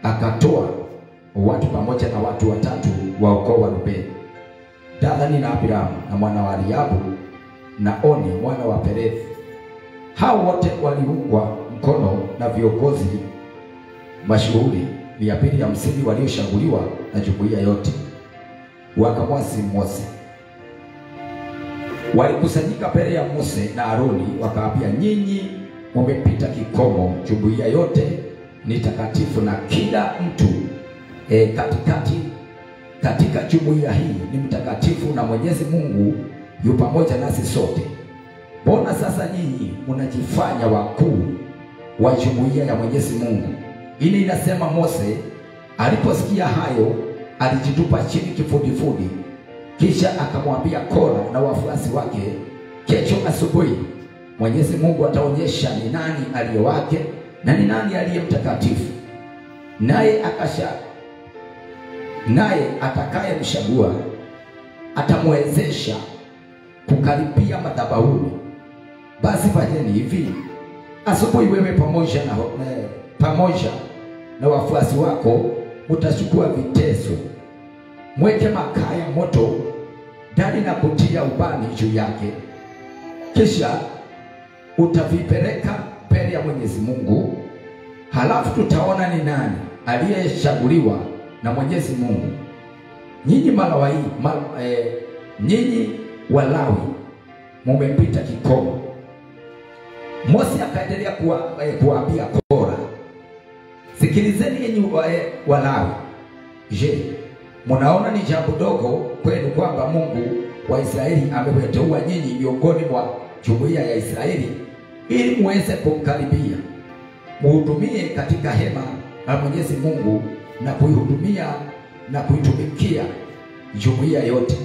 akatoa watu pamoja na watu watatu wa ukoo wa Rubeni, Dathani na Abiramu na mwana wa Eliabu na Oni mwana wa Perethi. Hao wote waliungwa mkono na viongozi mashuhuri mia mbili hamsini walioshaguliwa na jumuiya yote, wakamwasi Mose. Walikusanyika mbele ya Mose na Aroni, wakaambia, nyinyi mumepita kikomo, jumuiya yote ni takatifu na kila mtu e, katikati katika jumuiya hii ni mtakatifu na Mwenyezi Mungu yu pamoja nasi sote. Mbona sasa nyinyi mnajifanya wakuu wa jumuiya ya Mwenyezi Mungu? Ili inasema Mose aliposikia hayo alijitupa chini kifudifudi, kisha akamwambia Kora na wafuasi wake, kesho asubuhi Mwenyezi Mungu ataonyesha ni nani aliye wake na ni nani aliye mtakatifu, naye akasha naye atakayemchagua atamwezesha kukaribia madhabahuni. Basi fanyeni hivi, asubuhi wewe pamoja na eh, pamoja na wafuasi wako mtachukua vitezo, mweke makaa ya moto ndani na kutia ubani juu yake, kisha utavipeleka mbele ya Mwenyezi Mungu. Halafu tutaona ni nani aliyechaguliwa na Mwenyezi Mungu. Nyinyi Malawai, mal, eh, nyinyi Walawi mumepita kikomo. Mose akaendelea kuwa, eh, kuwaambia Kora, sikilizeni yenyi eh, Walawi. Je, mnaona ni jambo dogo kwenu kwamba Mungu wa Israeli amewateua nyinyi miongoni mwa jumuiya ya Israeli ili muweze kumkaribia, muhudumie katika hema la Mwenyezi Mungu na kuihudumia na kuitumikia jumuiya yote.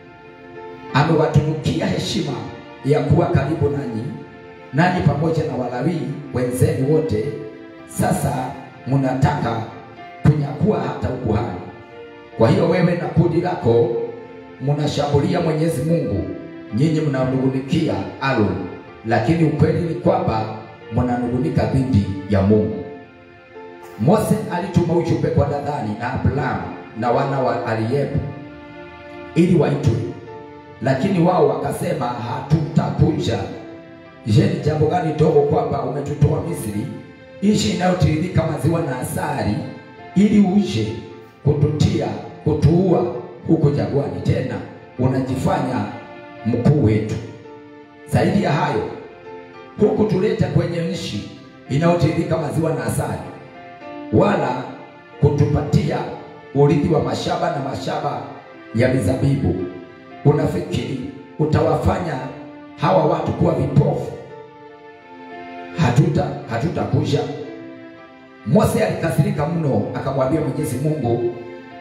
Amewatunukia heshima ya kuwa karibu nanyi, nanyi pamoja na Walawi wenzenu wote. Sasa mnataka kunyakua hata ukuhani. Kwa hiyo wewe na kundi lako mnashambulia Mwenyezi Mungu, nyinyi mnanungunikia Aaron, lakini ukweli ni kwamba mnanungunika dhidi ya Mungu. Mose alituma ujumbe kwa Dathani na Abrahamu na wana wa Eliabu ili waitwe, lakini wao wakasema hatutakuja. Je, ni jambo gani dogo kwamba umetutoa Misri, nchi inayotiririka maziwa na asali, ili uje kututia kutuua huko jangwani? Tena unajifanya mkuu wetu. Zaidi ya hayo, huku tuleta kwenye nchi inayotiririka maziwa na asali wala kutupatia urithi wa mashamba na mashamba ya mizabibu. Unafikiri utawafanya hawa watu kuwa vipofu? Hatuta hatutakuja. Mose alikasirika mno, akamwambia Mwenyezi Mungu,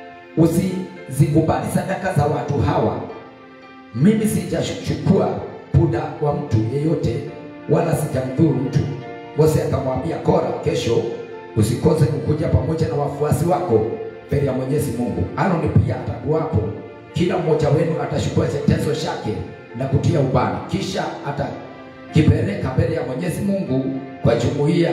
usizikubali sadaka za watu hawa. Mimi sijachukua punda wa mtu yeyote, wala sijamdhuru mtu. Mose akamwambia Kora, kesho usikose kukuja pamoja na wafuasi wako mbele ya Mwenyezi Mungu. Aroni pia atakuwapo. Kila mmoja wenu atachukua chetezo chake na kutia ubani, kisha atakipeleka mbele ya Mwenyezi Mungu kwa jumuiya.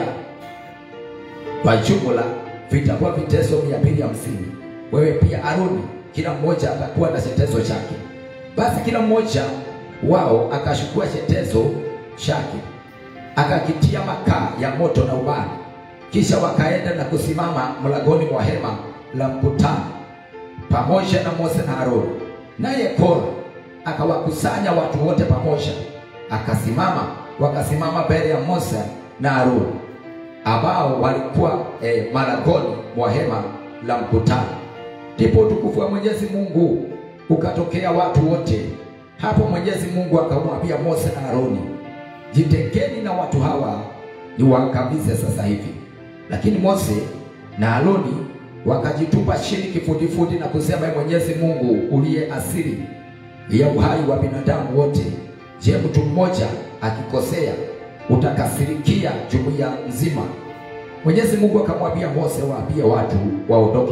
Kwa jumla vitakuwa vitezo mia mbili hamsini. Wewe pia Aroni, kila mmoja atakuwa na chetezo chake. Basi kila mmoja wao akachukua chetezo chake akakitia makaa ya moto na ubani kisha wakaenda na kusimama mlangoni mwa hema la mkutano pamoja na Mose na Haruni. Naye Kora akawakusanya watu wote pamoja, akasimama, wakasimama mbele ya Mose na Haruni ambao walikuwa eh, malangoni mwa hema la mkutano. Ndipo utukufu wa Mwenyezi Mungu ukatokea watu wote. Hapo Mwenyezi Mungu akamwambia Mose na Haruni, jitekeni na watu hawa niwaangamize sasa hivi. Lakini Mose na Aroni wakajitupa chini kifudifudi na kusema, Mwenyezi Mungu uliye asili ya uhai wa binadamu wote, je, mtu mmoja akikosea utakasirikia jumuiya nzima? Mwenyezi Mungu akamwambia Mose, waambie watu waondoke,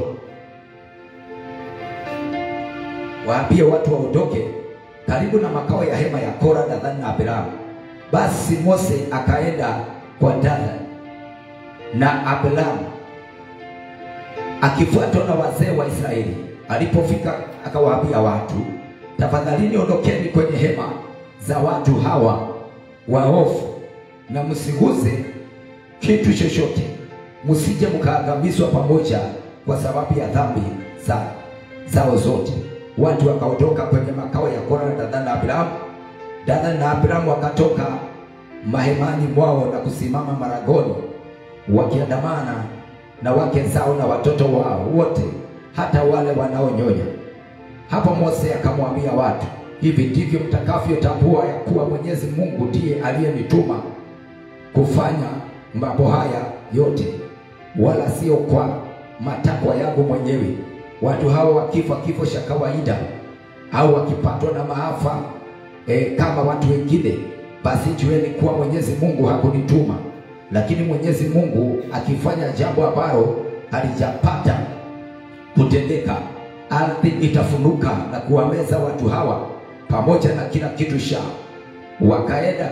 waambie watu waondoke karibu na makao ya hema ya Kora, Dathani na Abiramu. Basi Mose akaenda kwa Dathani na Abiramu akifuatwa na wazee wa Israeli. Alipofika akawaambia watu, tafadhalini ondokeni kwenye hema za watu hawa waovu, na msiguze kitu chochote, msije mkaangamizwa pamoja kwa sababu ya dhambi za zao zote. Watu wakaondoka kwenye makao ya Kora na Dathani na Abiramu. Dathani na Abiramu wakatoka mahemani mwao na kusimama maragoni wakiandamana na wake zao na watoto wao wote, hata wale wanaonyonya. Hapo Mose akamwambia watu, hivi ndivyo mtakavyotambua ya kuwa Mwenyezi Mungu ndiye aliyenituma kufanya mambo haya yote, wala sio kwa matakwa yangu mwenyewe. Watu hao wakifa kifo cha kawaida au wakipatwa na maafa e, kama watu wengine, basi jueni kuwa Mwenyezi Mungu hakunituma. Lakini Mwenyezi Mungu akifanya jambo ambalo halijapata kutendeka, ardhi itafunuka na kuwameza watu hawa pamoja na kila kitu chao. Wakaenda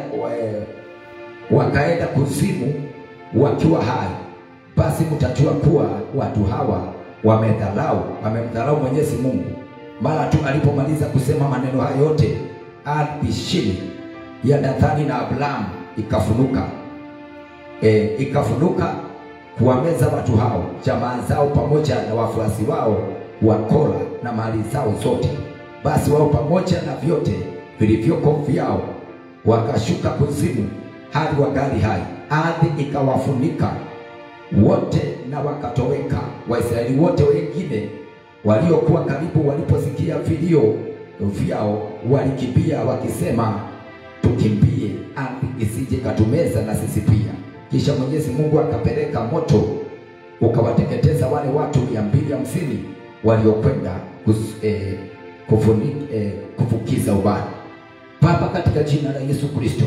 wakaenda kuzimu wakiwa hai. Basi mtajua kuwa watu hawa wamedhalau wamemdhalau Mwenyezi Mungu. Mara tu alipomaliza kusema maneno hayo yote, ardhi chini ya Dathani na Abiramu ikafunuka e, ikafunuka kuwameza watu hao, jamaa zao pamoja na wafuasi wao wa Kora na mali zao zote. Basi wao pamoja na vyote vilivyoko vyao wakashuka kuzimu hadi wangali hai. Ardhi ikawafunika wote na wakatoweka. Waisraeli wote wengine waliokuwa karibu waliposikia vilio vyao walikimbia wakisema, tukimbie ardhi isije katumeza na sisi pia. Kisha Mwenyezi Mungu akapeleka moto ukawateketeza wale watu mia mbili hamsini waliokwenda eh, kufuni, eh, kufukiza ubani. Baba, katika jina la Yesu Kristo,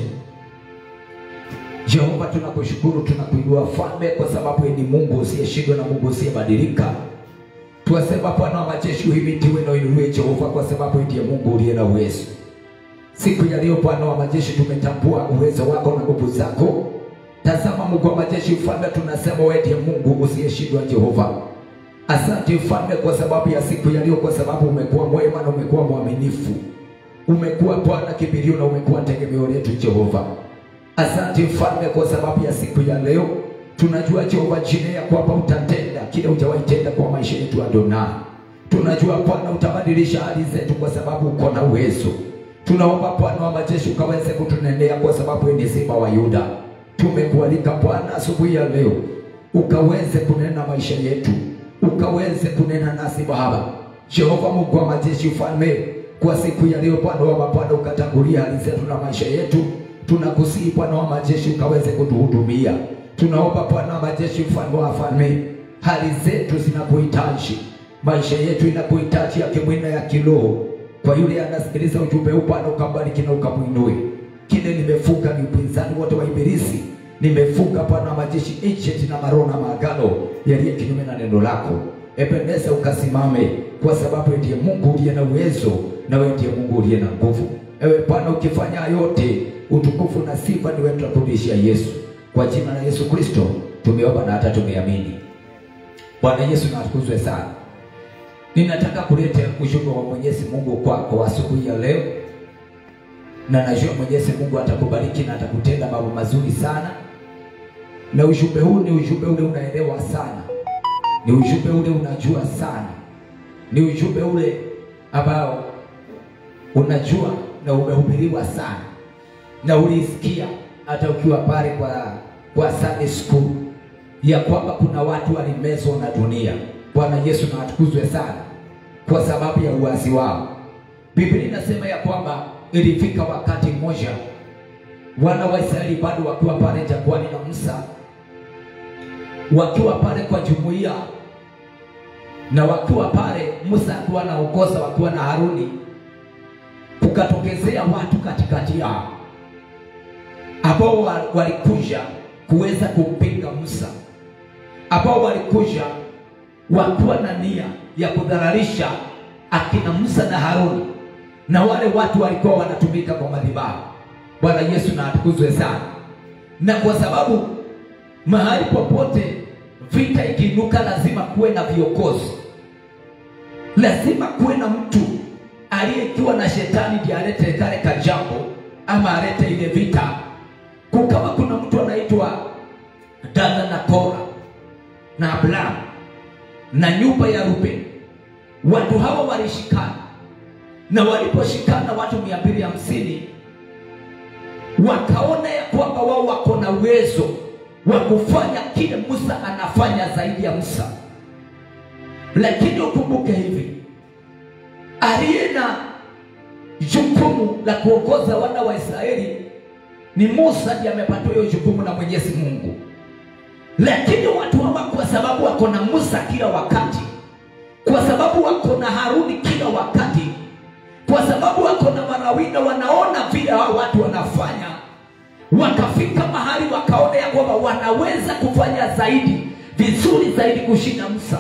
Jehova, tunakushukuru tunakuinua Falme, kwa sababu ni Mungu usiyeshindwa na Mungu usiyebadilika. Tuwasema Bwana wa majeshi, uhimidiwe na uinuliwe Jehova, kwa sababu ndiye Mungu uliye na uwezo. Siku ya leo Bwana wa majeshi, tumetambua uwezo wako na nguvu zako. Tazama Mungu wa majeshi, Mfalme, tunasema wewe ndiye Mungu usiyeshindwa Jehova. Asante Mfalme kwa sababu ya siku ya leo, kwa sababu umekuwa mwema na umekuwa mwaminifu. Umekuwa Bwana kimbilio na umekuwa tegemeo letu Jehova. Asante Mfalme kwa sababu ya siku ya leo, tunajua Jehova jina ya kwamba utatenda kile hujawahi tenda kwa maisha yetu Adonai. Tunajua Bwana utabadilisha hali zetu kwa sababu uko na uwezo. Tunaomba Bwana wa majeshi ukaweze kutunenea kwa sababu ni simba wa Yuda. Tumekualika Bwana asubuhi ya leo, ukaweze kunena maisha yetu, ukaweze kunena nasi Baba. Jehova Mungu wa majeshi, ufalme kwa siku ya leo Bwana wa mabwana, ukatangulia hali zetu na maisha yetu. Tunakusihi Bwana wa majeshi, ukaweze kutuhudumia. Tunaomba Bwana wa majeshi, mfalme wa falme, hali zetu zinakuhitaji, maisha yetu inakuhitaji ya kimwili na ya kiroho. Kwa yule anasikiliza ujumbe huu Bwana, ukambariki na ukamwinue. Kile nimefunga ni upinzani wote wa ibilisi, nimefunga Bwana wa majeshi agent na maroho na maagano yaliye kinyume na neno lako. Ebeneza ukasimame, kwa sababu ndiye Mungu uliye na uwezo na wewe ndiye Mungu uliye na nguvu. Ewe Bwana, ukifanya yote, utukufu na sifa ni wewe, tunakurudishia Yesu. Kwa jina la Yesu Kristo tumeomba na hata tumeamini. Bwana Yesu na atukuzwe sana. Ninataka kuleta ujumbe wa Mwenyezi Mungu kwako asubuhi ya leo, na najua Mwenyezi Mungu atakubariki na atakutenda mambo mazuri sana, na ujumbe huu ni ujumbe ule unaelewa sana, ni ujumbe ule unajua sana, ni ujumbe ule ambao unajua na umehubiriwa sana na ulisikia hata ukiwa pale kwa kwa Sunday school ya kwamba kuna watu walimezwa na dunia. Bwana Yesu na atukuzwe sana kwa sababu ya uasi wao. Biblia inasema ya kwamba ilifika wakati mmoja wana wa Israeli bado wakiwa pale jangwani na Musa wakiwa pale kwa jumuiya na wakiwa pale Musa akiwa anaongoza wakiwa na Haruni, kukatokezea watu katikati yao ambao walikuja kuweza kumpinga Musa, ambao walikuja wakiwa na nia ya kudhararisha akina Musa na Haruni, na wale watu walikuwa wanatumika kwa madhabahu. Bwana Yesu na atukuzwe sana. Na kwa sababu mahali popote vita ikiinuka lazima kuwe na viongozi lazima kuwe na mtu aliyekiwa na shetani ndiye alete kale kajambo ama alete ile vita kukawa kuna mtu anaitwa dada na kora na abrahamu na nyumba ya ruben watu hawa walishikana na waliposhikana watu mia mbili hamsini wakaona ya kwamba wao wako na uwezo wa kufanya kile musa anafanya zaidi ya musa lakini ukumbuke hivi aliye na jukumu la kuongoza wana wa israeli ni musa ndiye amepatiwa hiyo jukumu na mwenyezi mungu lakini watu hawa kwa sababu wako na musa kila wakati kwa sababu wako na haruni kila wakati kwa sababu wako na marawina wanaona vile hao watu wanafanya wakafika mahali wakaona ya kwamba wanaweza kufanya zaidi vizuri zaidi kushinda musa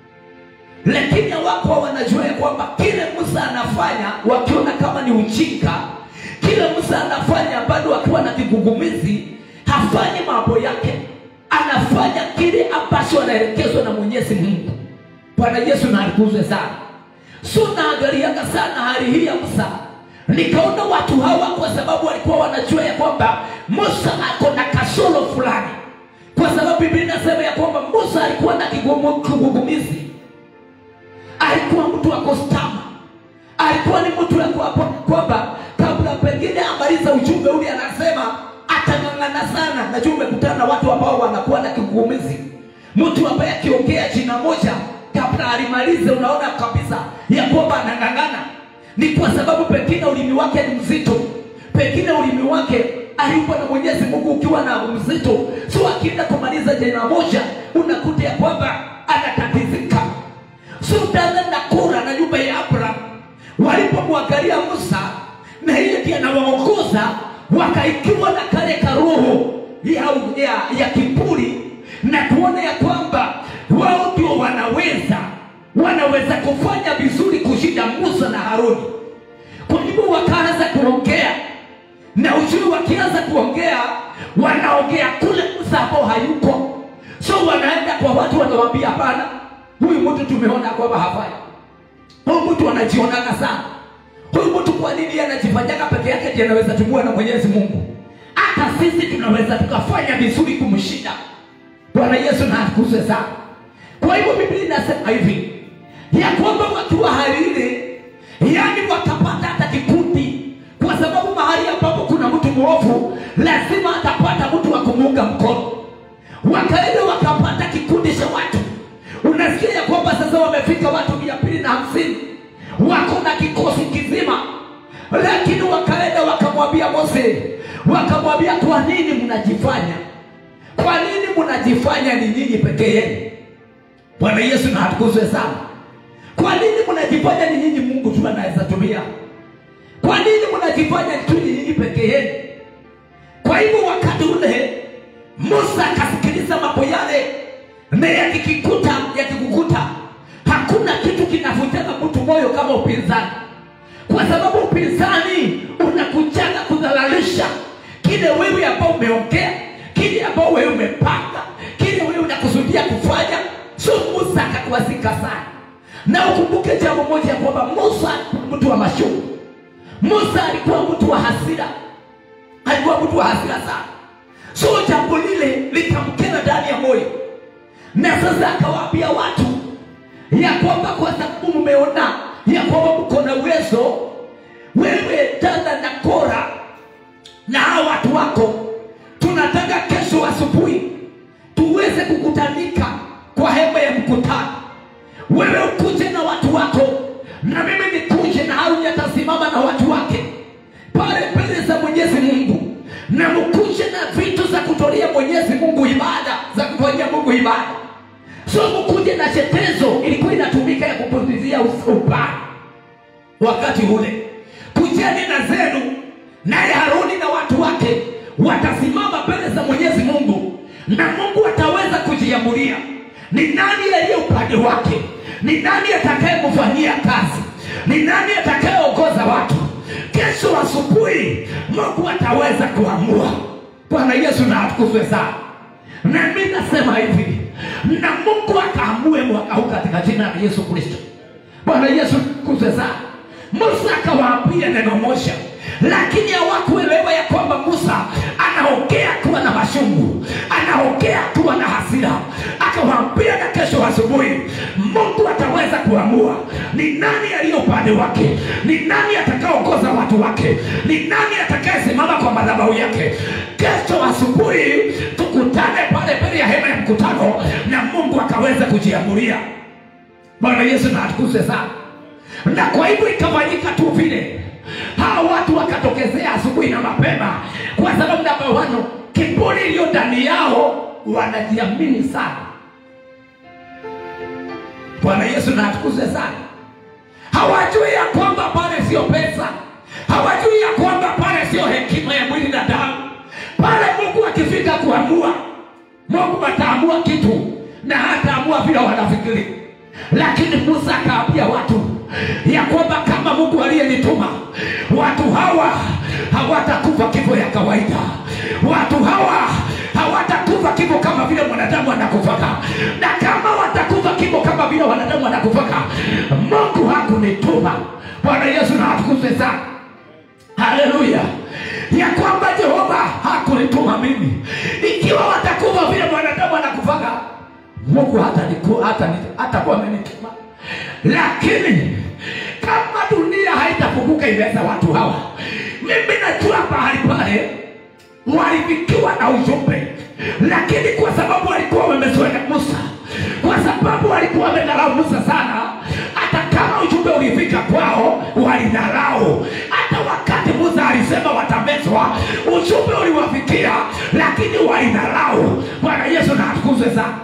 lakini hawako wanajua ya kwamba kile musa anafanya wakiona kama ni ujinga kile musa anafanya bado akiwa na kigugumizi hafanyi mambo yake anafanya kile ambacho anaelekezwa na mwenyezi mungu bwana yesu na atukuzwe sana so naangaliaga sana hali hii ya musa nikaona watu hawa kwa sababu walikuwa wanajua ya kwamba musa ako na kasoro fulani kwa sababu biblia inasema ya kwamba musa alikuwa na kigumu- kigugumizi alikuwa mtu wa kostama alikuwa ni mtu ya kuapa kwamba kabla pengine amaliza ujumbe ule anasema atang'ang'ana sana najua umekutana na watu ambao wanakuwa na kigugumizi mtu ambaye akiongea jina moja kabla alimalize unaona kabisa ya kwamba anang'ang'ana ni kwa sababu pengine ulimi wake ni mzito pengine ulimi wake alikuwa na mwenyezi mungu ukiwa na mzito so akienda kumaliza jina moja unakuta ya kwamba anatatizika so dada na kura na nyumba ya abraham walipomwangalia musa na hiyo ndiye anawaongoza wakaikiwa na kale karoho ya, ya, ya kiburi na kuona ya kwamba wao ndio wanaweza wanaweza kufanya vizuri kushinda musa na haruni kwa hivyo wakaanza kuongea na ujui wakianza kuongea wanaongea kule musa ambao hayuko so wanaenda kwa watu wanawambia hapana huyu mtu tumeona kwamba hafai huyu mtu anajionaga sana huyu mtu kwa nini anajifanyaga peke yake ndiye anaweza tumua na mwenyezi mungu hata sisi tunaweza tukafanya vizuri kumshinda bwana yesu na atukuzwe sana kwa hivyo biblia inasema hivi ya kwamba wakiwa hali ile yani watapata hata kikundi kwa sababu mahali ambapo kuna mtu mwovu lazima atapata mtu wa kumuunga mkono wakaenda wakapata kikundi cha watu unasikia ya kwamba sasa wamefika watu mia mbili na hamsini wako na kikosi kizima lakini wakaenda wakamwambia mose wakamwambia kwa nini mnajifanya kwa nini mnajifanya ni nyinyi pekee yenu bwana yesu na atukuzwe sana kwa nini mnajifanya ni nyinyi mungu tu anaweza tumia kwa nini mnajifanya tu ni nyinyi pekee yenu kwa hivyo wakati ule musa akasikiliza mambo yale na yakikikuta yakikukuta hakuna kitu kinavunjaga mtu moyo kama upinzani kwa sababu upinzani unakujaga kudhalalisha kile wewe ambao umeongea kile ambao wewe umepanga kile wewe unakusudia kufanya so musa akakuwazika sana na ukumbuke jambo moja ya kwamba musa alikuwa mtu wa mashuku musa alikuwa mtu wa hasira alikuwa mtu wa hasira sana so jambo lile likamkera ndani ya moyo na sasa akawaambia watu ya kwamba kwa sababu mmeona ya kwamba mko na uwezo wewe dada na kora na hawa watu wako tunataka kesho asubuhi tuweze kukutanika kwa hema ya mkutano wewe ukuje na watu wako na mimi nikuje na haruni atasimama na watu wake pale mbele za mwenyezi mungu na mkuje na vitu za kutolea mwenyezi mungu ibada za kutolea mungu ibada so mkuje na chetezo ilikuwa inatumika ya kupulizia ubani wakati ule kujeni na zenu naye haruni na watu wake watasimama mbele za mwenyezi mungu na mungu ataweza kujiamulia ni nani aliye upande wake ni nani atakayemfanyia kazi ni nani atakayeongoza watu kesho asubuhi mungu ataweza kuamua bwana yesu na atukuzwe sana na mi nasema hivi na mungu akaamue mwaka huu katika jina la yesu kristo bwana yesu kuze sana musa akawaambia neno moja lakini hawakuelewa ya kwamba musa anaongea kuwa na mashungu anaongea kuwa na hasira akawaambia na kesho asubuhi mungu ataweza kuamua ni nani aliye upande wake ni nani atakaoongoza watu wake ni nani atakayesimama kwa madhabahu yake kesho asubuhi tukutane pale mbele ya hema ya mkutano na mungu akaweza kujiamulia bwana yesu na atukuzwe sana na kwa hivyo ikafanyika tu vile hawa watu wakatokezea asubuhi na mapema kwa sababu namba wano kiburi iliyo ndani yao wanajiamini sana bwana yesu na atukuzwe sana hawajui ya kwamba pale sio pesa hawajui ya kwamba pale sio hekima ya mwili na damu pale mungu akifika kuamua mungu ataamua kitu na hataamua vile wanafikiri lakini musa akaambia watu ya kwamba kama mungu aliyenituma watu hawa hawatakufa kifo ya kawaida watu hawa hawatakufa kifo kama vile mwanadamu anakufaka na kama watakufa kifo kama vile wanadamu wanakufaka mungu hakunituma bwana yesu na atukuzwe sana haleluya ya kwamba jehova hakunituma mimi ikiwa watakufa vile mwanadamu anakufaka mungu hatakuwa hata, hata amenituma lakini kama dunia haitafunguka imeweza watu hawa mimi najua pahali pale walifikiwa na ujumbe lakini kwa sababu walikuwa wamezoea musa kwa sababu walikuwa wamedharau musa sana hata kama ujumbe ulifika kwao walidharau hata wakati musa alisema watamezwa ujumbe uliwafikia lakini walidharau bwana yesu na atukuzwe sana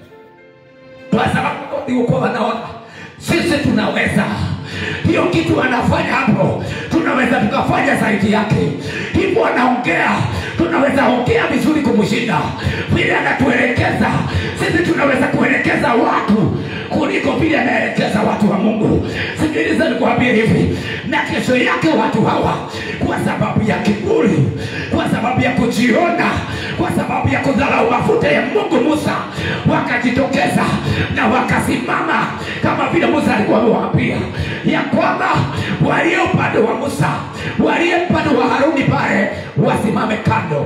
kwa sababu walikuwa wanaona sisi tunaweza hiyo kitu wanafanya hapo tunaweza tukafanya zaidi yake hivyo anaongea tunaweza ongea vizuri kumshinda vile anatuelekeza sisi tunaweza kuelekeza watu kuliko vile anaelekeza watu wa mungu sikiliza nikuambie hivi na kesho yake watu hawa kwa sababu ya kiburi kwa sababu ya kujiona kwa sababu ya kudharau mafuta ya mungu musa wakajitokeza na wakasimama kama vile musa alikuwa amewaambia ya kwamba walio upande wa musa walio upande wa haruni pale wasimame kando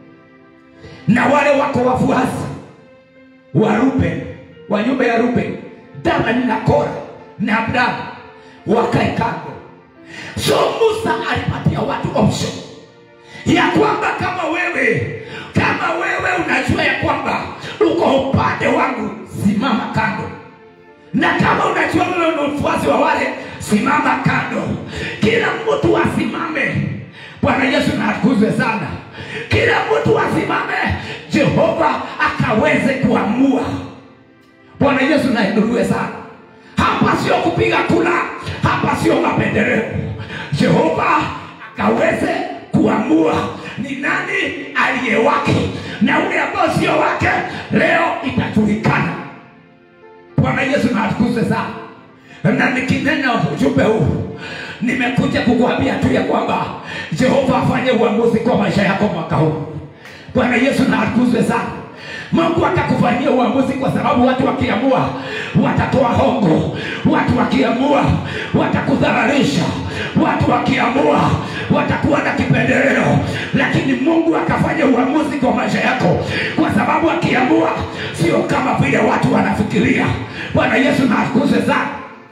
na wale wako wafuasi wa ruben wa nyumba ya ruben damani na kora na abrahamu wakae kando so musa alipatia watu option ya kwamba kama wewe kama wewe unajua ya kwamba uko upande wangu simama kando na kama unajua wewe ni mfuasi wa wale simama kando kila mtu asimame bwana yesu na atukuzwe sana kila mtu asimame jehova akaweze kuamua bwana yesu nainuliwe sana hapa sio kupiga kula hapa sio mapendeleo jehova akaweze kuamua ni nani aliye wake na ule ambao sio wake leo itajulikana bwana yesu na atukuzwe sana na nikinena ujumbe huu nimekuja kukuambia tu ya kwamba jehova afanye uamuzi kwa maisha yako mwaka huu bwana yesu na atukuzwe sana mungu atakufanyia uamuzi kwa sababu watu wakiamua watatoa hongo watu wakiamua watakudhararisha watu wakiamua watakuwa na kipendeleo lakini mungu akafanya uamuzi kwa maisha yako kwa sababu akiamua sio kama vile watu wanafikiria bwana yesu na akuze sana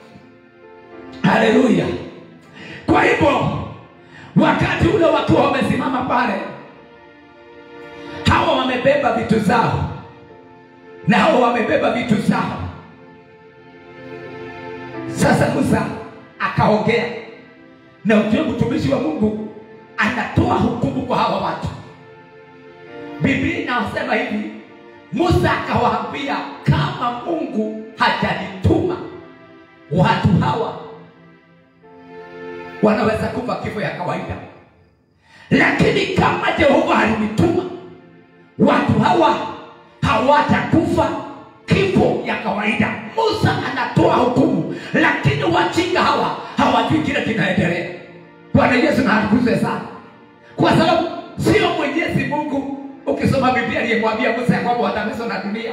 haleluya kwa hivyo wakati ule wakiwa wamesimama pale hawa wamebeba vitu zao na hawa wamebeba vitu zao sasa musa akaongea na ujue mtumishi wa mungu anatoa hukumu kwa hawa watu biblia inasema hivi musa akawaambia kama mungu hajanituma watu hawa wanaweza kufa kifo ya kawaida lakini kama jehova alinituma watu hawa hawatakufa kifo ya kawaida musa anatoa hukumu lakini wajinga hawa hawajui kile kinaendelea bwana yesu na atukuze sana kwa sababu sio mwenyezi mungu ukisoma biblia aliyemwambia musa ya kwamba watamezwa na dunia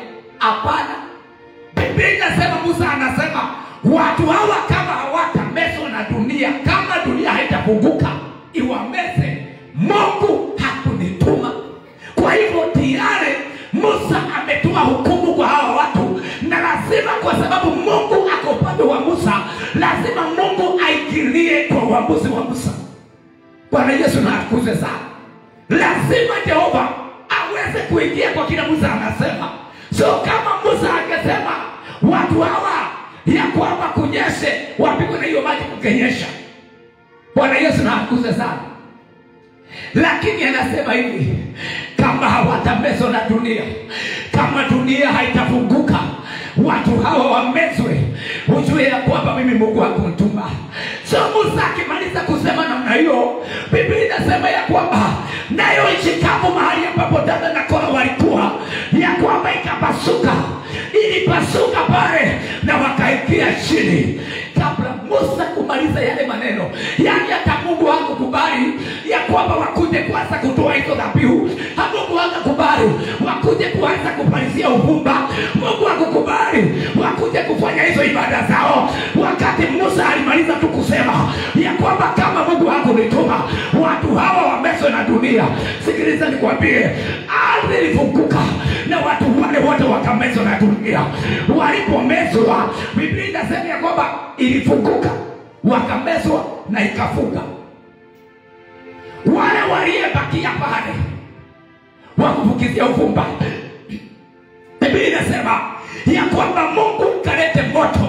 hapana biblia inasema musa anasema watu hawa kama hawatamezwa na dunia kama dunia haitafunguka iwameze mungu hakunituma kwa hivyo tayari musa ametoa hukumu kwa hawa watu na lazima kwa sababu mungu ako upande wa musa lazima mungu aingilie kwa uamuzi wa musa bwana yesu na akuze sana lazima jehova aweze kuingia kwa kila musa anasema so kama musa angesema watu hawa ya kwamba kunyeshe wapigwe na hiyo maji kukenyesha bwana yesu na akuze sana lakini anasema hivi kama hawatamezwa na dunia kama dunia haitafunguka watu hawa wamezwe ujue ya kwamba mimi mungu hakuntuma so musa akimaliza kusema namna hiyo biblia inasema ya kwamba nayo nchi kavu mahali ambapo dada na kora walikuwa ya kwamba ikapasuka ilipasuka pale na wakaingia chini kabla musa kumaliza yale maneno yaani hata mungu hakukubali ya kwamba wakuje kwanza kutoa hizo dhabihu mungu hakukubali wakuje kuanza kumalizia uvumba mungu hakukubali wakuje kufanya hizo ibada zao wakati musa alimaliza tu kusema ya kwamba kama mungu hakunituma watu hawa wamezwe na dunia sikiliza nikwambie ardhi ilifunguka na watu wale wote wakamezwa na dunia walipomezwa biblia inasema ya kwamba ilifunguka wakamezwa na ikafunga wale waliyebakia pale wakufukizia uvumba biblia inasema ya kwamba mungu kalete moto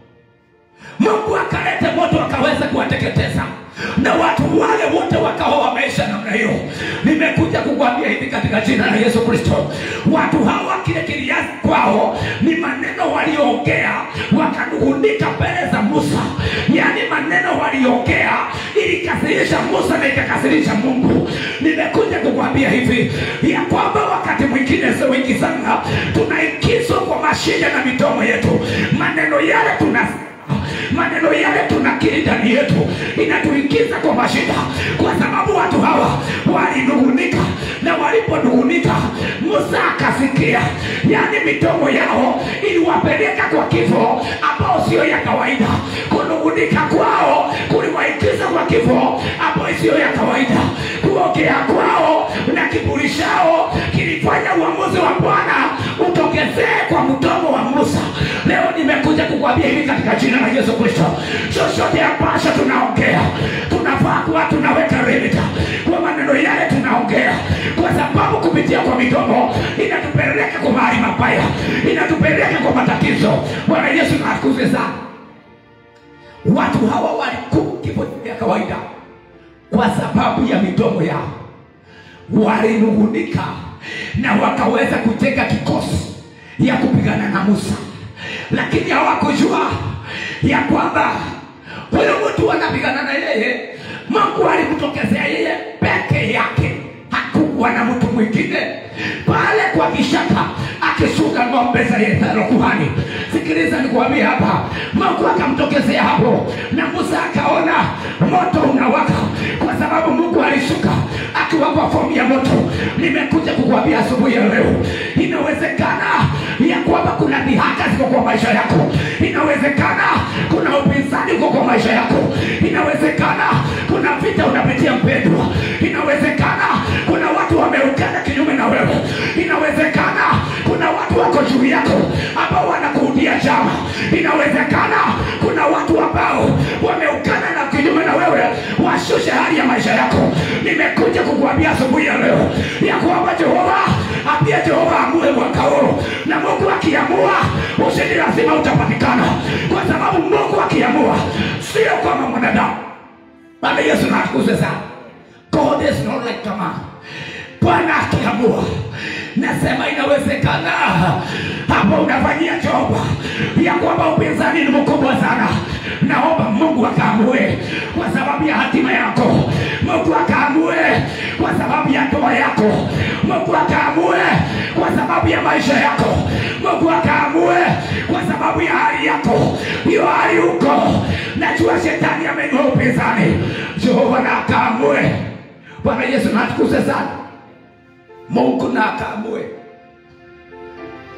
mungu akalete moto akaweza kuwateketeza na watu wale wote wakawa wameisha namna hiyo nimekuja kukwambia hivi katika jina la yesu kristo watu hawa kile kiliasi kwao ni maneno walioongea wakanung'unika mbele za musa yaani maneno waliongea ilikasirisha musa na ikakasirisha mungu nimekuja kukwambia hivi ya kwamba wakati mwingine sio wengi sana tunaingizwa kwa mashine na midomo yetu maneno yale tuna maneno yale tunakiri ndani yetu inatuingiza kwa mashida kwa sababu watu hawa walinung'unika na waliponung'unika musa akasikia yaani midomo yao iliwapeleka kwa kifo ambao sio ya kawaida kunung'unika kwao kuliwaingiza kwa kifo ambao sio ya kawaida kuongea kwao na kiburi chao kilifanya uamuzi wa bwana utokezee kwa mdomo wa musa leo nimekuja kukwambia hivi katika jina la yesu kristo chochote ambacho tunaongea tunafaa kuwa tunaweka limita kwa maneno yale tunaongea kwa sababu kupitia kwa midomo inatupeleka kwa mahali mabaya inatupeleka kwa matatizo bwana yesu nakuze sana watu hawa walikuwa kifo cha kawaida kwa sababu ya midomo yao walinung'unika na wakaweza kujenga kikosi ya kupigana na musa lakini hawakujua ya kwamba huyo mtu anapigana na yeye mungu alimtokezea yeye peke yake hakukuwa na mtu mwingine pale kwa kishaka akishuka ng'ombe za yethero kuhani sikiliza nikuambia hapa mungu akamtokezea hapo na musa akaona moto unawaka kwa sababu mungu alishuka akiwapa fomu ya moto nimekuja kukuambia asubuhi ya leo inawezekana ya kwamba kuna dhihaka ziko kwa maisha yako inawezekana kuna upinzani uko kwa maisha yako inawezekana kuna vita unapitia mpendwa inawezekana kuna watu wameungana kinyume na wewe inawezekana kuna watu wako juu yako ambao wanakuudia jama inawezekana kuna watu ambao wameungana na kinyume na wewe washushe hali ya maisha yako nimekuja kukuambia asubuhi ya leo ya kwamba jehova apia jehova amue mwaka huu na mungu akiamua ushindi lazima utapatikana kwa sababu mungu akiamua sio kama mwanadamu bana yesu natukuze sana god is not like a man bwana akiamua nasema inawezekana hapo unafanyia jehova ya kwamba upinzani ni mkubwa sana naomba mungu akaamue kwa sababu ya hatima yako mungu akaamue kwa sababu ya ndoa yako mungu akaamue kwa sababu ya maisha yako mungu akaamue kwa sababu ya hali yako hiyo hali huko najua shetani amenua upinzani jehova na akaamue bwana yesu natukuze sana mungu na akaamue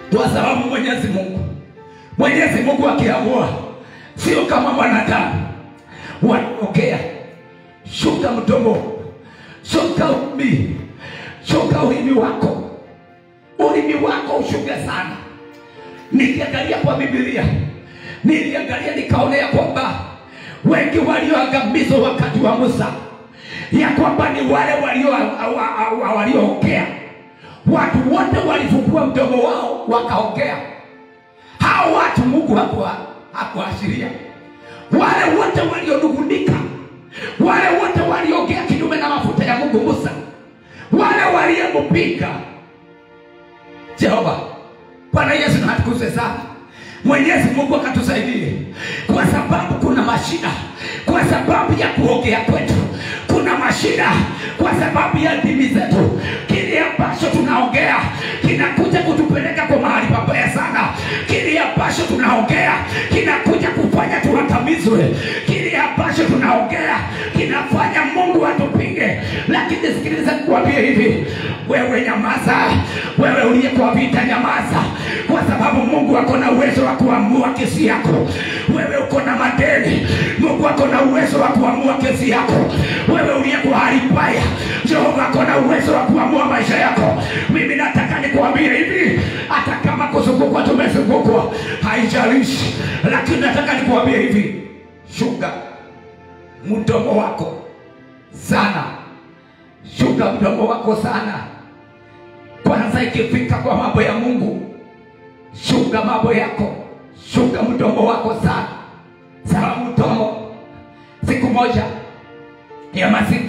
kwa sababu Mwenyezi Mungu Mwenyezi Mungu akiamua, sio kama mwanadamu wanaokea. Shuka mdomo, shuka ulimi, shuka ulimi wako, ulimi wako ushuke sana. Nikiangalia kwa Biblia, niliangalia nikaonea kwamba wengi walioangamizwa wakati wa Musa, ya kwamba ni wale walio walioongea. Watu wote walifungua mdomo wao wakaongea. Hao watu Mungu hakuwa hakuashiria. Wale wote walionungunika, wale wote waliongea kinyume na mafuta ya Mungu Musa, wale waliyempinga Jehova. Bwana Yesu na atukuzwe sana. Mwenyezi Mungu akatusaidie, kwa sababu kuna mashida, kwa sababu ya kuongea kwetu kuna mashida, kwa sababu ya ndimi zetu. Kile ambacho tunaongea kinakuja kutupeleka kwa mahali pabaya sana. Kile ambacho tunaongea kinakuja kufanya tuangamizwe. Kile ambacho tunaongea kinafanya Mungu atupinge. Lakini sikiliza, kuambia hivi, wewe nyamaza, wewe uliye kwa vita nyamaza, kwa sababu Mungu ako na uwezo wa kuamua kesi yako. Wewe uko na madeni, Mungu ako na uwezo wa kuamua kesi yako. Wewe uliye kwa hali mbaya, Jehova ako na uwezo wa kuamua maisha yako. Mimi nataka nikuambie hivi, hata kama kuzungukwa tumezungukwa, haijalishi, lakini nataka nikuambie hivi, shuka mdomo wako sana, shuka mdomo wako sana. Kwanza ikifika kwa mambo ya Mungu, shuka mambo yako, shuka mdomo wako sana, sawa mdomo. Siku moja ya masiku,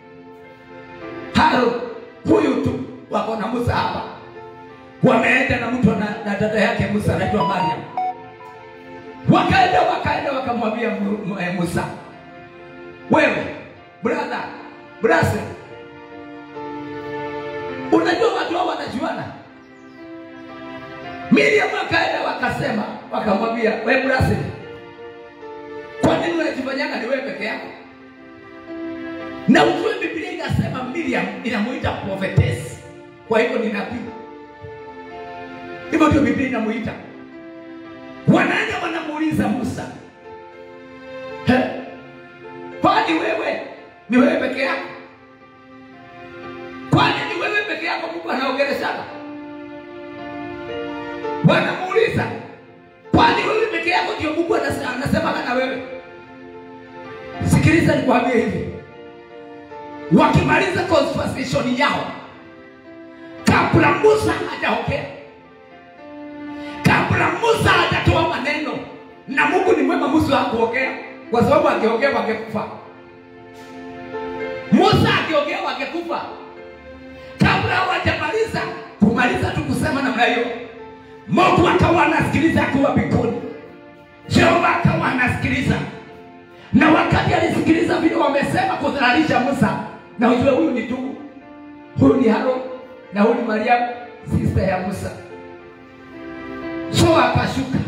Harun huyu tu wako na Musa hapa, wameenda na mtu na, na dada yake Musa anaitwa Mariam, wakaenda wakaenda wakamwambia Musa, wewe brother brase, unajua watu hao wanajuana. Miriam wakaenda wakasema, wakamwambia we brase, kwa nini unajifanyanga ni wewe peke yako? Na ujue Biblia inasema Miriam inamuita prophetess, kwa hivyo ni nabii. Hivyo ndio Biblia inamuita. Wanaenda wanamuuliza Musa, He, kwani wewe ni wewe peke yako? Kwani ni wewe peke yako Mungu anaongeleshana? Wanamuuliza, kwani wewe peke yako ndio Mungu anasema na wewe? Sikiliza nikwambie hivi, wakimaliza conversation yao, kabla Musa hajaongea, kabla Musa hajatoa maneno, na Mungu ni mwema, Musa hakuongea kwa sababu angeongea wangekufa. Musa akiongea wangekufa. Kabla hawajamaliza kumaliza tu kusema namna hiyo, Mungu akawa anasikiliza akiwa mbinguni. Jehova akawa anasikiliza, na wakati alisikiliza vile wamesema kudhalilisha Musa, na ujue huyu ni ndugu, huyu ni Harun na huyu ni Mariamu sister ya Musa. So akashuka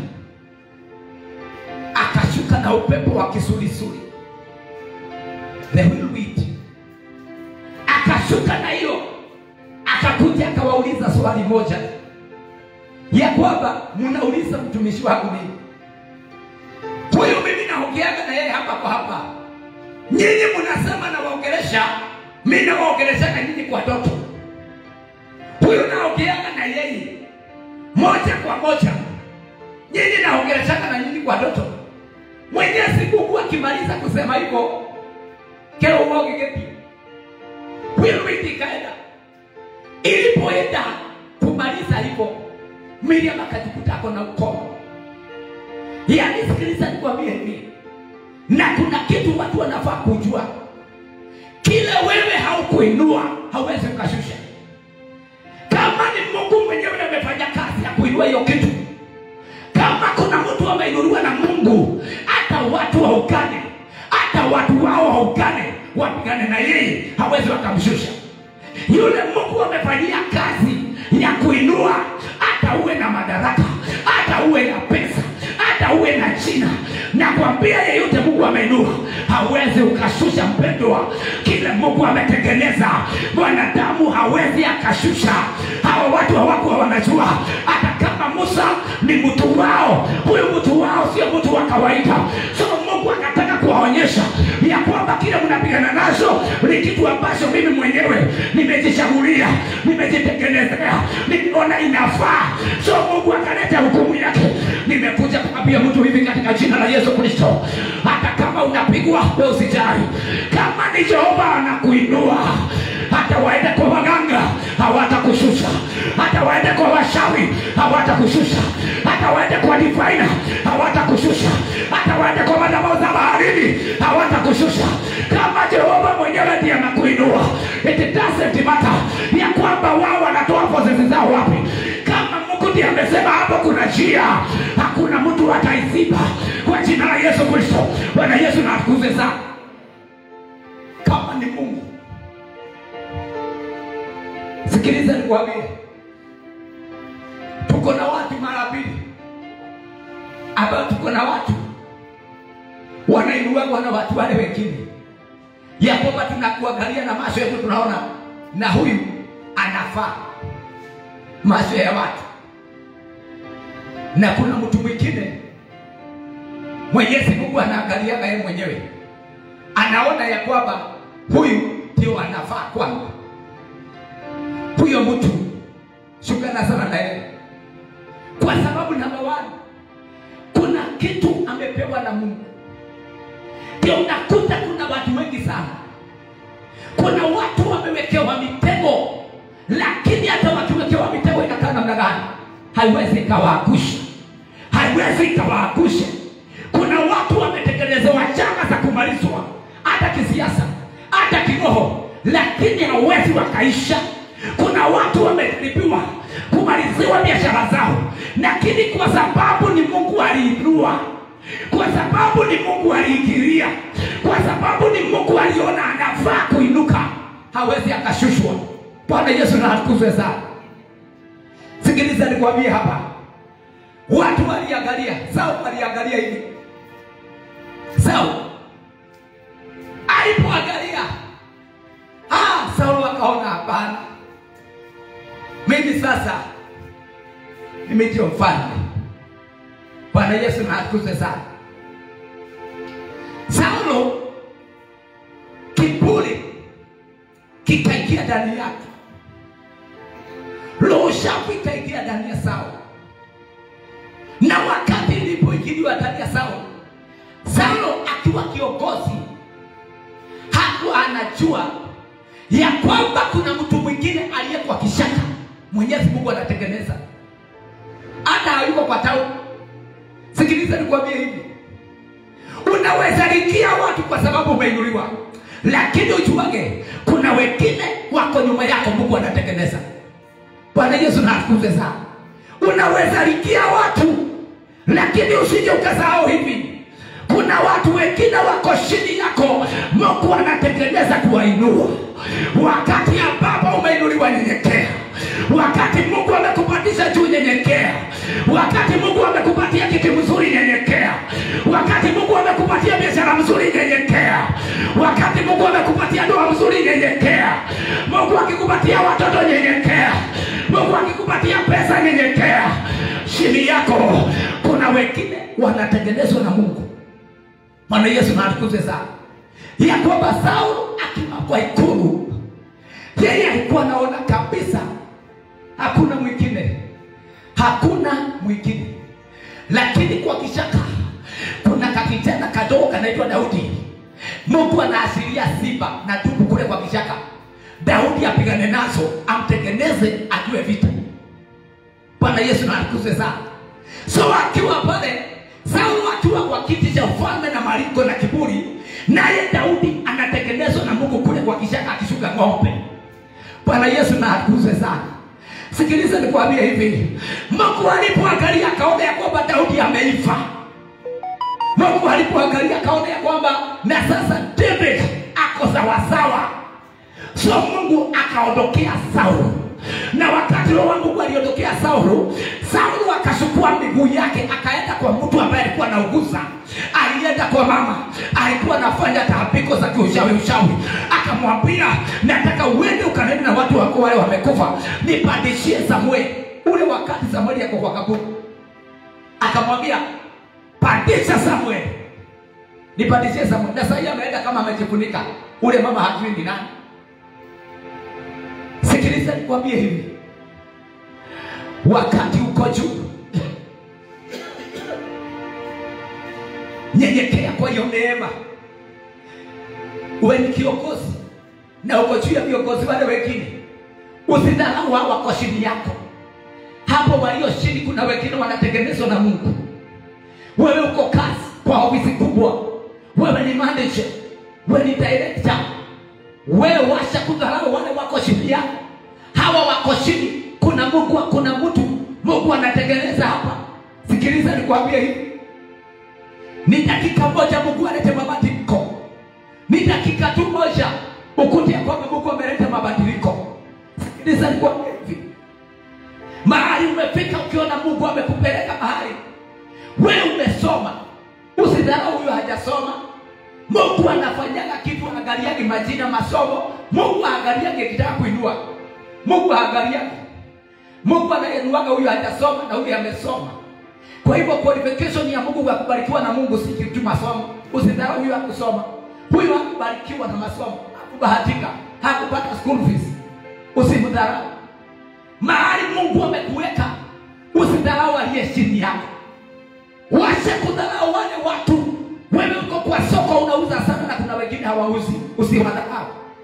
akashuka na upepo wa kisulisuli, the whirlwind, akashuka na hiyo, akakuja akawauliza swali moja ya kwamba mnauliza mtumishi wangu nini? Huyu mimi naongeaga na yeye hapa kwa hapa, nyinyi mnasema nawaongelesha, mimi nawaongelesha na nyinyi kwa ndoto. Huyu naongeaga na yeye moja kwa moja, nyinyi naongeleshana na nyinyi kwa ndoto. Mwenyezi Mungu akimaliza kusema hivyo, keo uoge gepi whirlwind ikaenda. Ilipoenda kumaliza hivyo, Miriam akajikuta ako na ukomo. Yaani, sikiliza nikwambie hivi, na kuna kitu watu wanafaa kujua, kile wewe haukuinua hauwezi ukashusha. Kama ni Mungu mwenyewe amefanya kazi ya kuinua hiyo kitu, kama kuna mtu ameinuliwa na Mungu, hata watu waungane, hata watu wao waungane, wapigane na yeye, hawezi wakamshusha. Yule Mungu amefanyia kazi ya kuinua, hata uwe na madaraka, hata uwe na pesa, hata uwe na jina, na kwambia yeyote Mungu ameinua, hawezi ukashusha. Mpendwa, kile Mungu ametengeneza mwanadamu hawezi akashusha. Hawa watu hawakuwa wanajua hata kama kama musa ni mtu wao huyu mtu wao sio mtu wa kawaida so mungu akataka kuwaonyesha ya kwamba kile mnapigana nacho ni kitu ambacho mimi mwenyewe nimejichagulia nimejitengenezea nimeona inafaa so mungu akaleta hukumu yake nimekuja kumwambia mtu hivi katika jina la yesu kristo hata kama unapigwa we usijali kama ni jehova anakuinua hata waende kwa waganga hawatakushusha hata waende kwa washawi hawatakushusha hata waende kwa difaina hawatakushusha hata waende kwa madhabahu za baharini hawatakushusha kama jehova mwenyewe ndiye anakuinua it doesn't matter ya kwamba wao wanatoa pozezi zao wapi kama mungu ndiye amesema hapo kuna njia hakuna mtu ataiziba kwa jina la yesu kristo bwana yesu na atukuze sana kama ni mungu sikiliza nikwambie tuko na watu mara mbili ambao tuko na watu wanainuagwa na watu wale wengine ya kwamba tunakuangalia na macho yetu tunaona na huyu anafaa macho ya watu na kuna mtu mwingine mwenyezi mungu anaangaliaga yeye mwenyewe anaona ya kwamba huyu ndio anafaa kwangu huyo mtu shukana sana na yeye kwa sababu namba one kuna kitu amepewa na mungu ndio unakuta kuna watu wengi sana kuna watu wamewekewa mitego lakini hata wakiwekewa mitego inakaa namna gani haiwezi ikawaangusha haiwezi ikawaangusha kuna watu wametengenezewa chama za kumalizwa hata kisiasa hata kiroho lakini hawezi wakaisha kuna watu wamejaribiwa kumaliziwa biashara zao lakini kwa sababu ni mungu aliinua kwa sababu ni mungu aliingilia kwa sababu ni mungu aliona anafaa kuinuka hawezi akashushwa bwana yesu na atukuzwe sana sikiliza nikwambie hapa watu waliangalia sau waliangalia hivi sau alipoangalia ah, saulo akaona hapana mimi sasa mimi ndio mfalme bwana yesu na atukuzwe sana saulo kiburi kikaingia ndani yake roho shafu ikaingia ndani ya saulo na wakati ilipoingiliwa ndani ya saulo saulo akiwa kiongozi hakuwa anajua ya kwamba kuna mtu mwingine aliyekuwa kishaka mwenyezi mungu anatengeneza hata hayuko kwa tauni sikiliza nikwambie hivi unaweza rikia watu kwa sababu umeinuliwa lakini ujuage kuna wengine wako nyuma yako mungu anatengeneza bwana yesu naatukuze sana unaweza rikia watu lakini usije ukasahau hivi kuna watu wengine wako chini yako mungu anatengeneza kuwainua wakati ambapo umeinuliwa nyenyekea wakati mungu amekupandisha juu nyenyekea wakati mungu amekupatia kiti mzuri nyenyekea wakati mungu amekupatia biashara mzuri nyenyekea wakati mungu amekupatia ndoa mzuri nyenyekea mungu akikupatia watoto nyenyekea mungu akikupatia pesa nyenyekea chini yako kuna wengine wanatengenezwa na mungu bwana yesu naatukuze sana ya kwamba saulo akiwa kwa ikulu yeye alikuwa anaona kabisa hakuna mwingine hakuna mwingine lakini kwa kishaka kuna kakijana kadogo kanaitwa daudi mungu anaashiria simba na dubu kule kwa kishaka daudi apigane nazo amtengeneze ajue vita bwana yesu naatukuze sana so akiwa pale saulo akiwa kwa kiti cha ufalme na maringo na kiburi naye daudi anatengenezwa na mungu kule kwa kishaka akishuka ng'ombe bwana yesu na atukuzwe sana sikiliza nikwambie hivi mungu alipoangalia akaona ya kwamba daudi ameifa mungu alipoangalia akaona ya kwamba na sasa david ako sawasawa so mungu akaondokea saulo na wakati roho wa mungu aliondokea saulo saulo akachukua miguu yake akaenda kwa mtu ambaye alikuwa anauguza alienda kwa mama alikuwa anafanya taabiko za kiushawi ushawi akamwambia nataka uende ukanene na watu wako wale wamekufa nipandishie samueli ule wakati Samueli yako kwa kaburi, akamwambia pandisha Samueli, nipandishie Samueli. Na sasa ameenda kama amejifunika, ule mama hajui ni nani. Sikiliza nikwambie hivi, wakati uko juu, nyenyekea kwa hiyo neema. Uwe ni kiongozi na uko juu ya viongozi wale wengine, usidharau hao wako chini yako. Hapo walio chini, kuna wengine wanatengenezwa na Mungu. Wewe uko kazi kwa ofisi kubwa, wewe ni manager, wewe ni director, wewe washa kudharau wale wako chini yako. Hawa wako chini, kuna Mungu, kuna mtu Mungu anatengeneza hapa. Sikiliza nikwambie hivi, ni dakika moja Mungu alete mabadiliko, ni dakika tu moja ukute ya kwamba Mungu ameleta mabadiliko. Sikiliza nikwambie hivi, mahali umefika, ukiona Mungu amekupeleka mahali, wewe umesoma, usidharau huyo hajasoma. Mungu anafanyaga kitu, angaliagi majina, masomo. Mungu aangaliage kitaka kuinua, Mungu aangaliage. Mungu anainuaga huyo hajasoma na huyo amesoma. Kwa hivyo qualification ya Mungu ya kubarikiwa na Mungu si kitu masomo. Usidharau huyo hakusoma, huyo hakubarikiwa na masomo, hakubahatika, hakupata school fees. Usimdharau mahali Mungu amekuweka, usidharau aliye chini yako. Wacha kudharau wale watu. Wewe uko kwa soko unauza sana na kuna wengine hawauzi, usiwadharau.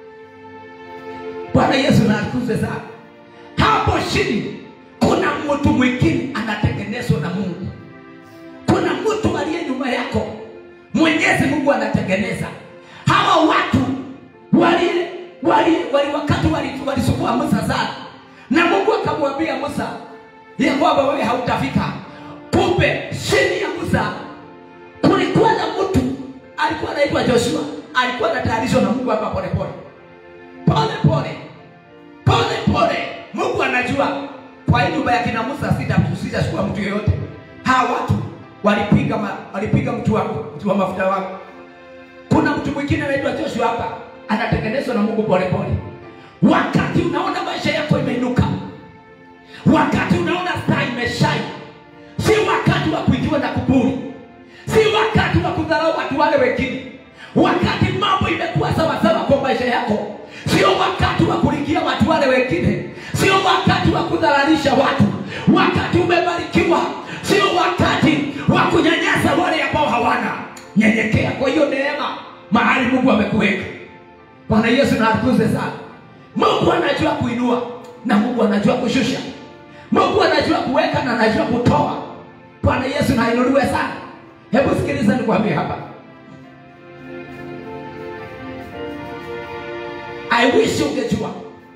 Bwana Yesu na atukuzwe sana. Hapo chini kuna mtu mwingine anatengenezwa na Mungu. Kuna mtu aliye nyuma yako, Mwenyezi Mungu anatengeneza. Hawa watu wali wali, wali wakati walisumbua wali Musa sana, na Mungu akamwambia Musa ya kwamba wewe hautafika. Kumbe chini ya Musa kulikuwa na mtu alikuwa anaitwa Joshua, alikuwa anatayarishwa na Mungu hapa polepole pole pole pole pole. Mungu anajua kwa hii nyumba ya kina Musa sitakusisha chukua mtu yeyote. Hawa watu walipiga ma, walipiga mtu wako mtu wa mafuta wako. Kuna mtu mwingine anaitwa Joshua hapa anatengenezwa na Mungu pole pole. Wakati unaona maisha yako imeinuka, wakati unaona staa imeshai, si wakati wa kuingiwa na kuburi, si wakati wa kudharau watu wale wengine. Wakati mambo imekuwa sawasawa kwa maisha yako, sio wakati wa kuligia watu wale wengine, sio wakati wa kudhararisha watu. Wakati umebarikiwa, sio wakati wa kunyanyasa wale ambao hawana. Nyenyekea kwa hiyo neema mahali Mungu amekuweka. Bwana Yesu na atukuze sana. Mungu anajua kuinua na Mungu anajua kushusha. Mungu anajua kuweka na anajua kutoa. Bwana Yesu na ainuliwe sana. Hebu sikiliza nikwambie hapa. I wish ungejua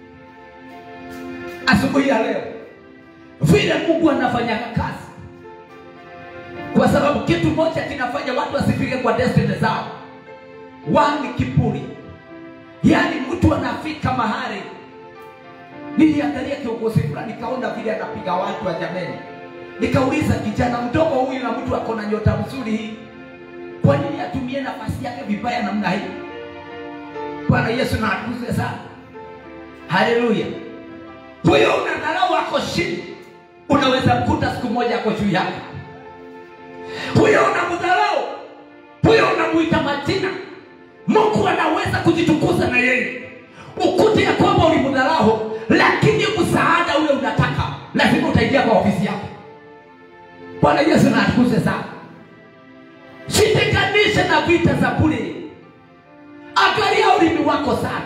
asubuhi ya leo vile Mungu anafanya kazi, kwa sababu kitu moja kinafanya watu wasifike kwa destiny zao, wani kiburi. Yaani mtu anafika mahali, niliangalia kiongozi fulani, nikaona vile anapiga watu wa jameni, nikauliza kijana mdogo huyu na mtu ako na nyota mzuri hii, kwa nini atumie nafasi yake vibaya namna hii? Bwana Yesu na atukuzwe sana. Haleluya. Huyo unadharau ako chini, unaweza mkuta siku moja ako juu yako. Huyo unamdharau, huyo unamuita majina, Mungu anaweza kujitukuza na yeye, ukute ya kwamba ulimdharau, lakini msaada ule unataka, lazima utaingia kwa ofisi yako. Bwana Yesu na atukuzwe sana. Sitenganishe na vita za bure. Angalia ulimi wako sana,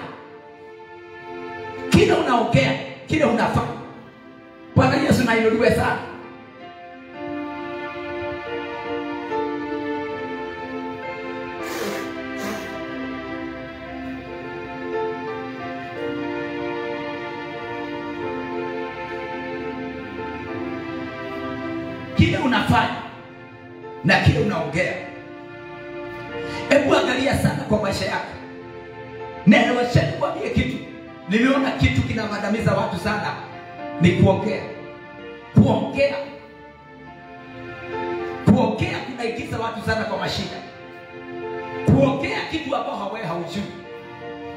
kile unaongea, kile unafanya. Bwana Yesu na inuliwe sana. Kile unafanya na kile unaongea Hebu angalia sana kwa maisha yako. Neno wacheni kwambie kitu. Niliona kitu kinawandamiza watu sana, ni kuongea. Kuongea, kuongea kunaigiza watu sana kwa mashida. Kuongea kitu ambao hawe haujui.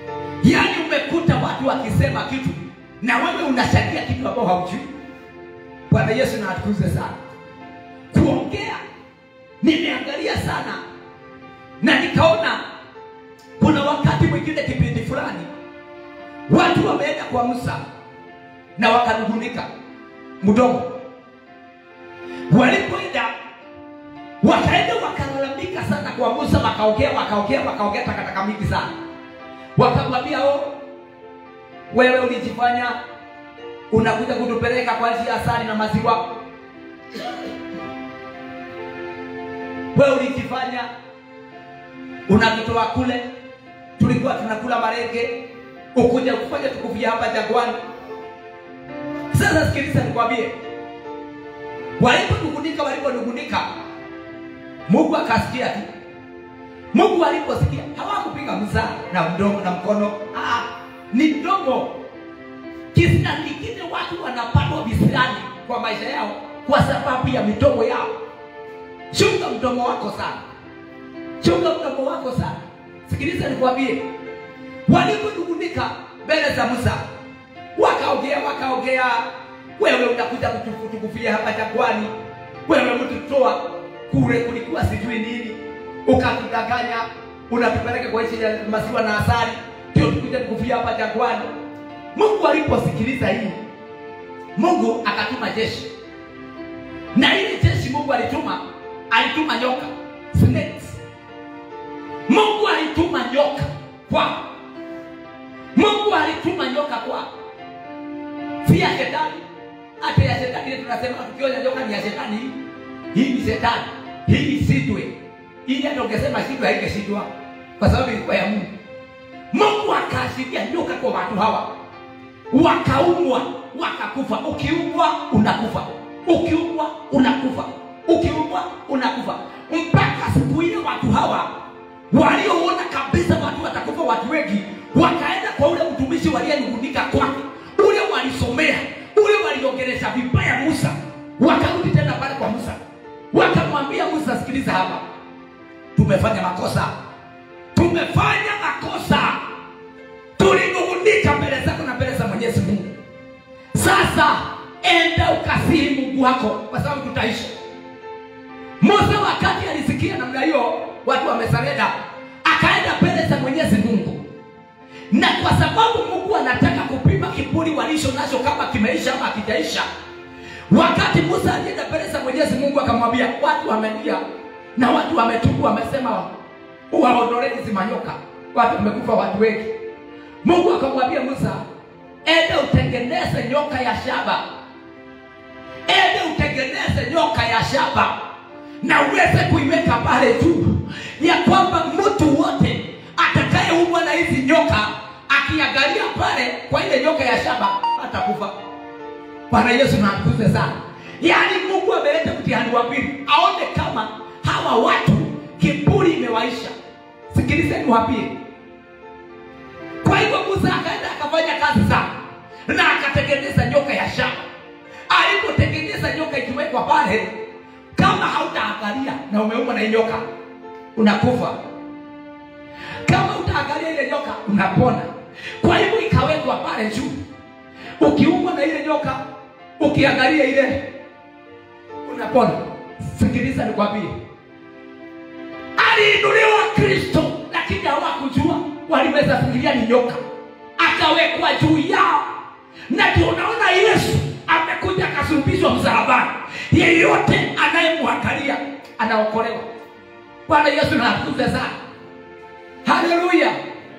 Yaani umekuta watu wakisema kitu na wewe unashangia kitu ambao haujui. Bwana Yesu na atukuze sana. Kuongea nimeangalia sana na nikaona kuna wakati mwingine kipindi fulani watu wameenda kwa Musa na wakanungunika mdomo. Walipoenda wakaenda wakalalamika sana kwa Musa, wakaongea wakaongea wakaongea takataka mingi sana, wakamwambia oh, wewe ulijifanya unakuja kutupeleka kwa njia ya asali na maziwa, wewe ulijifanya unatutoa kule tulikuwa tunakula marenge, ukuja kufanya tukufia hapa jangwani. Sasa sikiliza, nikwambie, waliponungunika waliponungunika, Mungu akasikia tu. Mungu aliposikia hawakupiga Musa na mdomo na mkono, ah, ni mdomo. Kisa kingine watu wanapatwa visirani kwa maisha yao kwa sababu ya midomo yao. Chunga mdomo wako sana, chunga mdomo wako sana. Sikiliza nikwambie, waliponungunika mbele za Musa, wakaongea wakaongea, wewe unakuja kutukufia hapa jangwani, wewe mtutoa kule kulikuwa sijui nini, ukatudanganya, unatupeleka kwa nchi ya maziwa na asali, ndio tukuja kukufia hapa jangwani. Mungu aliposikiliza hii, Mungu akatuma jeshi, na ile jeshi Mungu alituma, alituma nyoka snakes. Mungu alituma nyoka kwa Mungu alituma nyoka kwa si ya shetani, hata ya shetani ile tunasema tukiona nyoka ni ya shetani, hii ni shetani, hii isidwe. Hii hata ungesema sidwe haingeshindwa kwa sababu ilikuwa ya Mungu. Mungu akaashiria nyoka kwa watu hawa, wakaumwa wakakufa. Ukiumwa unakufa, ukiumwa unakufa, ukiumwa unakufa, mpaka siku ile watu hawa walioona kabisa watu watakufa watu wengi, wakaenda kwa ule mtumishi waliyenung'unika kwake, ule walisomea, ule waliongelesha vibaya Musa, wakarudi tena pale kwa Musa, wakamwambia Musa, sikiliza hapa, tumefanya makosa, tumefanya makosa, tulinung'unika mbele zako na mbele za Mwenyezi Mungu. Sasa enda ukasihi Mungu wako, kwa sababu tutaishi. Musa wakati alisikia namna hiyo, watu wamesarenda, akaenda mbele za Mwenyezi Mungu, na kwa sababu Mungu anataka kupima kiburi walicho nacho kama kimeisha ama hakijaisha. Wakati Musa alienda mbele za Mwenyezi Mungu, akamwambia watu wamelia na watu wametubu, wamesema uwaondolee hizi manyoka, watu wamekufa watu wengi. Mungu akamwambia Musa, ende utengeneze nyoka ya shaba, ende utengeneze nyoka ya shaba na uweze kuiweka pale juu, ya kwamba mtu wote atakayeumwa na hizi nyoka akiangalia pale kwa ile nyoka ya shaba atakufa. Bwana Yesu na akuze sana. Yaani Mungu ameleta mtihani wa pili, aone kama hawa watu kiburi imewaisha. Sikilizeni wapili. Kwa hivyo Musa akaenda akafanya kazi sana na akatengeneza nyoka ya shaba. Alipotengeneza nyoka ikiwekwa pale, kama hautaangalia na umeumwa na hii nyoka unakufa, kama utaangalia ile nyoka unapona. Kwa hivyo ikawekwa pale juu, ukiumwa na ile nyoka ukiangalia ile unapona. Sikiliza nikwambie, aliinuliwa Kristo, lakini hawakujua, walimeza fikiria ni nyoka, akawekwa juu yao, na ndio unaona Yesu amekuja akasulubishwa msalabani. Yeyote anayemwangalia anaokolewa. Bwana Yesu natukuze sana, haleluya.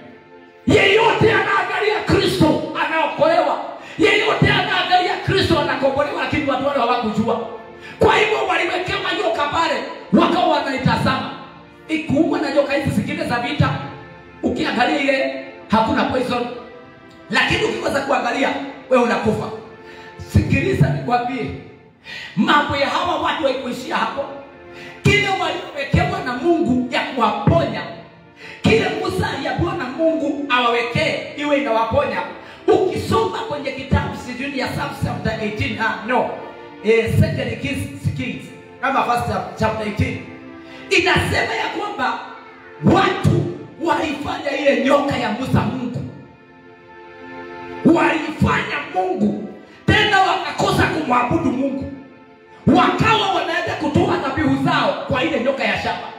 Yeyote anaangalia Kristo anaokolewa, yeyote anaangalia Kristo anakombolewa, lakini watu wale hawakujua. Kwa hivyo waliwekewa nyoka pale, wakawa wanaitazama ikuumwa na nyoka hizi zingine za vita. Ukiangalia ile hakuna poison, lakini ukikosa kuangalia wewe unakufa. Sikiliza nikwambie, mambo ya hawa watu haikuishia hapo. Kile waliowekewa na Mungu ya kuwaponya, kile Musa aliambiwa na Mungu awawekee iwe inawaponya. Ukisoma kwenye kitabu sijui ya Psalm chapter 18 ah, no eh, second Kings, Kings kama first chapter 18 inasema ya kwamba watu walifanya ile nyoka ya Musa Mungu, walifanya Mungu tena waka wakakosa kumwabudu Mungu, wakawa wanaenda kutoa dhabihu zao kwa ile nyoka ya shaba.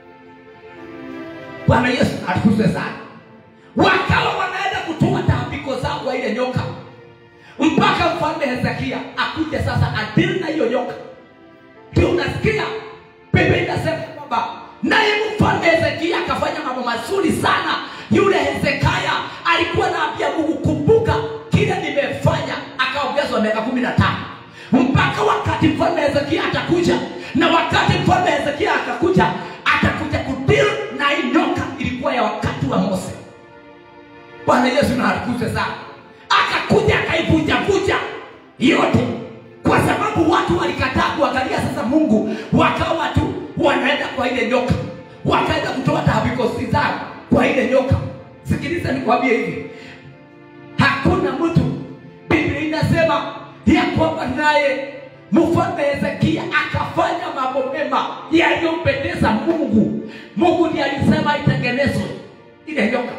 Bwana Yesu atukuzwe sana. Wakawa wanaenda kutoa taabiko zao kwa ile nyoka, mpaka mfalme Hezekia akuja sasa adili na hiyo nyoka. Ndio unasikia Biblia inasema kwamba naye mfalme Hezekia akafanya mambo mazuri sana. Yule Hezekia alikuwa anaambia Mungu, kumbuka kile nimefanya, akaongezwa miaka kumi na tano mpaka wakati mfalme Hezekia atakuja, na wakati mfalme Hezekia atakuja, atakuja kudili na hii nyoka. Ilikuwa ya wakati wa Mose. Bwana Yesu na atukuzwe sana. Akakuja akaivunjavunja yote, kwa sababu watu walikataa kuangalia sasa Mungu, wakawa tu wanaenda kwa ile nyoka, wakaenda kutoa taabiko zao kwa ile nyoka. Sikiliza nikwambie hivi, hakuna mtu, Biblia inasema ya kwamba naye mfalme Hezekia akafanya mambo mema yaliyompendeza Mungu. Mungu ndiye alisema itengenezwe ile nyoka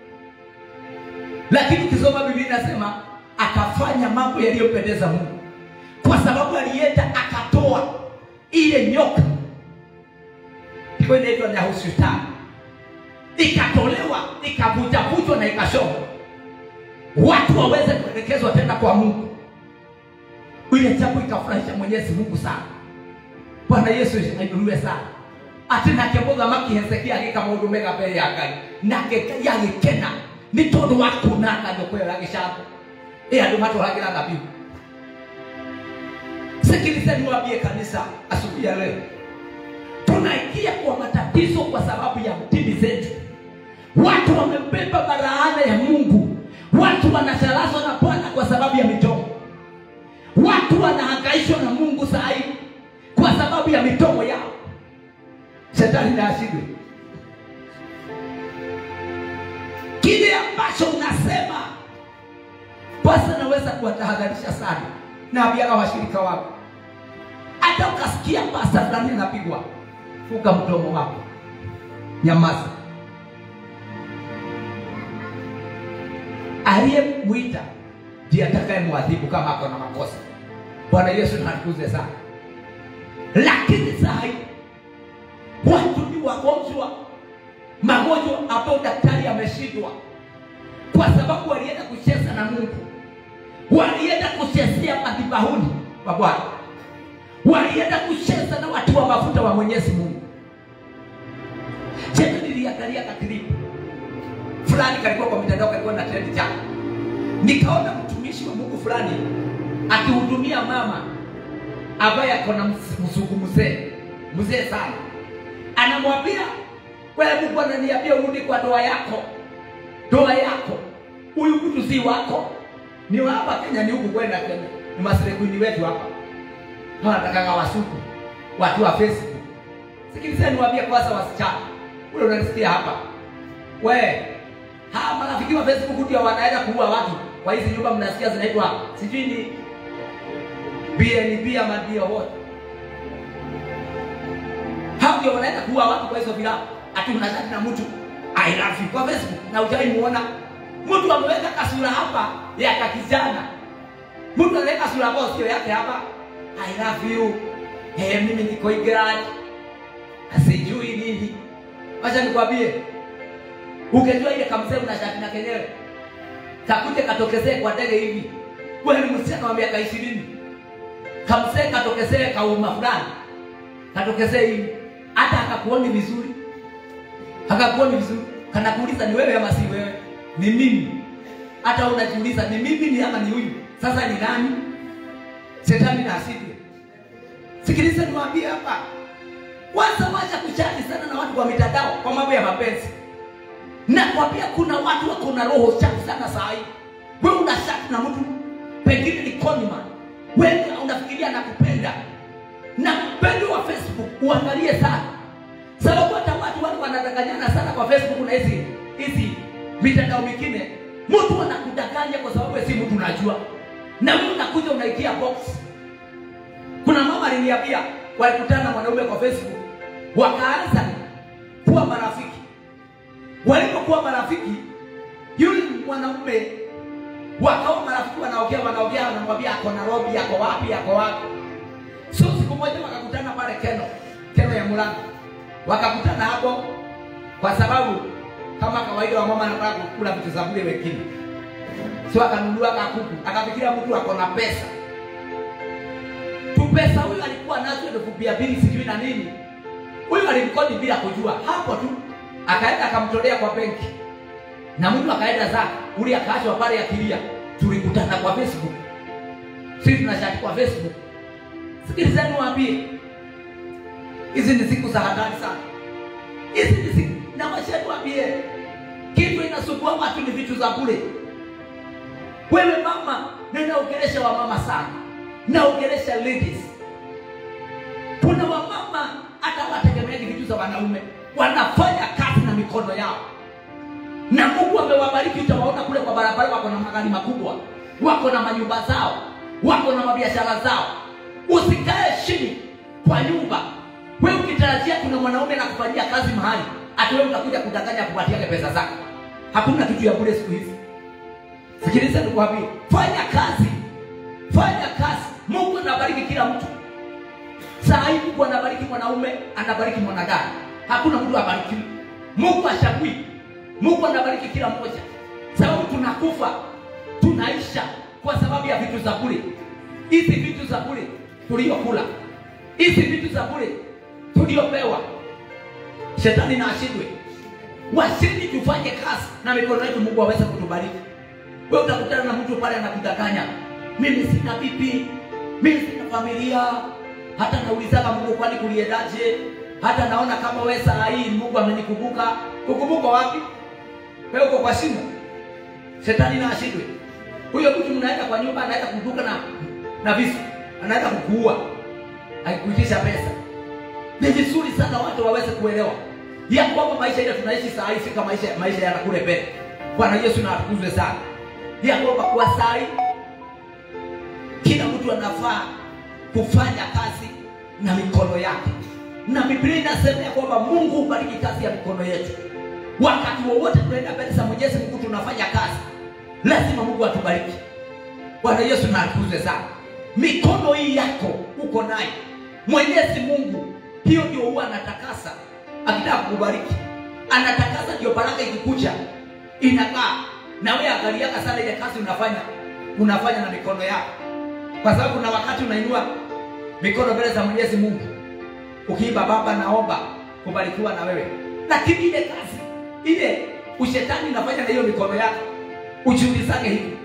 lakini ukisoma Biblia inasema akafanya mambo yaliyompendeza Mungu, kwa sababu alienda akatoa ile nyoka, ilikuwa inaitwa Nehushtan, ikatolewa ikavunjavunjwa na ikashonwa, watu waweze kuelekezwa tena kwa Mungu. Ile jambo ikafurahisha Mwenyezi Mungu sana. Bwana Yesu ainuliwe sana ati nake mũthamaki Hezekia agĩka maũndũ mega mbere ya Ngai nake Ngai agĩkena nĩ tondũ wa kunanga nyũkwa ĩyo ya gĩcango ĩ andũ matwaragĩra dhabihu. Sikilizeni niwaambie kanisa asubuhi ya leo, tunaingia kwa matatizo kwa sababu ya dini zetu. Watu wamebeba baraana ya Mungu, watu wanasharazwa na Bwana kwa sababu ya midomo. Watu wanahangaishwa na Mungu saa hii kwa sababu ya midomo yao. Shetani na ashindwe. Kile ambacho unasema basi, naweza kuwatahadharisha sana, naambiaga washirika wako, hata ukasikia pasta fulani anapigwa, funga mdomo wako, nyamaza. Aliyemwita ndiye atakaye mwadhibu kama ako na makosa. Bwana Yesu natukuze sana, lakini saa hii watu ni wagonjwa, magonjwa ambayo daktari ameshindwa, kwa sababu walienda kucheza na Mungu, walienda kuchezea madhabahuni wa Bwana, walienda kucheza na watu wa mafuta wa Mwenyezi Mungu. Jana niliangalia kaklipu fulani kalikuwa kwa mitandao, kalikuwa na trend jana, nikaona mtumishi wa Mungu fulani akihudumia mama ambaye ako na mzungu mzee mzee sana anamwambia wewe, Mungu ananiambia urudi kwa ndoa yako, ndoa yako, huyu mtu si wako, ni wa hapa Kenya, ni huku kwenda Kenya, ni maserekwini wetu hapa, wanatakaga wasuku watu wa Facebook. Sikilizeni niwaambie kwanza, wasichana ule unanisikia hapa, we hawa marafiki wa Facebook ndio wanaenda kuua watu kwa hizi nyumba mnasikia zinaitwa sijui ni BNB ama ndio wote hao ndio wanaenda kuua watu kwa hizo vilabu. Ati unashati na mtu I love you kwa Facebook na hujai muona mtu ameweka kasura hapa ya kakijana, mtu anaweka sura ambayo sio yake hapa, I love you hey, mimi niko England asijui nini. Wacha nikwambie, ukijua ile kamsee unashati na kenyewe kakuje katokezee kwa ndege hivi, wewe ni msichana wa miaka ishirini, kamsee katokezee kauma fulani katokezee hivi hata akakuoni vizuri, akakuoni vizuri, kanakuuliza ni wewe ama si wewe? Ni mimi. Hata unajiuliza ni mimi ni ama ni huyu? Sasa ni nani? Shetani na asidi. Sikiliza niwaambie hapa, kwanza wacha kuchati sana na watu kwa mitandao kwa mambo ya mapenzi. Nakwambia kuna watu wako na roho chafu sana saa hii. Wewe una shati na mtu pengine ni conman, wewe unafikiria nakupenda na mpendo wa Facebook uangalie sana, sababu hata watu wale wanadanganyana sana kwa Facebook na hizi hizi mitandao mingine. Mtu anakudanganya kwa sababu si mtu unajua, na wewe unakuja unaitia box. Kuna mama aliniambia walikutana na mwanaume kwa Facebook, wakaanza kuwa marafiki. Walipokuwa marafiki, yule mwanaume wakawa marafiki wanaongea wanaongea wanamwambia ako Nairobi ako wapi ako wapi so siku moja wakakutana pale Keno Keno ya Murang'a wakakutana hapo kwa sababu kama kawaida wa mama anataka kukula vitu za bure wengine so akanunua kakuku akafikiria mtu ako na pesa tu pesa huyu alikuwa nazo elfu mia mbili sijui na nini huyu alimkodi bila kujua hapo tu akaenda akamtolea kwa benki na mtu akaenda zake ule akaachwa pale akilia tulikutana kwa facebook sisi tunashati kwa facebook sikilizeni waambie hizi ni siku za hatari sana hizi ni siku na mashati waambie kitu inasumbua watu ni vitu za bure wewe mama ninaongelesha wamama sana naongelesha ladies kuna wamama hata wategemeagi vitu za wanaume wanafanya kazi na mikono yao na mungu amewabariki utawaona kule kwa barabara wako na magari makubwa wako na manyumba zao wako na mabiashara zao usikae chini kwa nyumba we ukitarajia kuna mwanaume na kufanyia kazi mahali ati wewe utakuja kudanganya kupatiake pesa zako hakuna kitu ya bure siku hizi sikiliza nikuambie fanya kazi fanya kazi mungu anabariki kila mtu saa hii mungu anabariki mwanaume anabariki mwanadada hakuna mtu abarikiwi mungu ashagui mungu anabariki kila mmoja sababu tunakufa tunaisha kwa sababu ya vitu za bure hizi vitu za bure tuliyokula hizi vitu za bure tuliyopewa shetani na ashindwe washindi tufanye kazi na mikono yetu mungu aweze kutubariki we utakutana na mtu pale anakudanganya mimi sina bibi mimi sina familia hata naulizaga mungu kwani kuliendaje hata naona kama we saa hii mungu amenikumbuka kukumbuka wapi we uko kwa shimo shetani na ashindwe huyo mtu mnaenda kwa nyumba anaenda kuduka na na visu anaenda kukuua akikuitisha pesa ni vizuri sana watu waweze kuelewa ya kwamba maisha ile tunaishi saa hii si kama maisha maisha yana kule mbele bwana yesu na atukuzwe sana ya kwamba kwa saa hii kila mtu anafaa kufanya kazi na mikono yake na biblia inasema ya kwamba mungu hubariki kazi ya mikono yetu wakati wowote tunaenda mbele za mwenyezi mungu tunafanya kazi lazima mungu atubariki bwana yesu na atukuzwe sana mikono hii yako uko nayo mwenyezi mungu hiyo ndio huwa anatakasa akitaka kukubariki anatakasa ndio baraka ikikucha inakaa na wewe angaliaka sana ile kazi unafanya unafanya na mikono yako kwa sababu kuna wakati unainua mikono mbele za mwenyezi mungu ukiimba baba naomba kubarikiwa na wewe lakini ile kazi ile ushetani unafanya na hiyo mikono yako ujiulizage hivi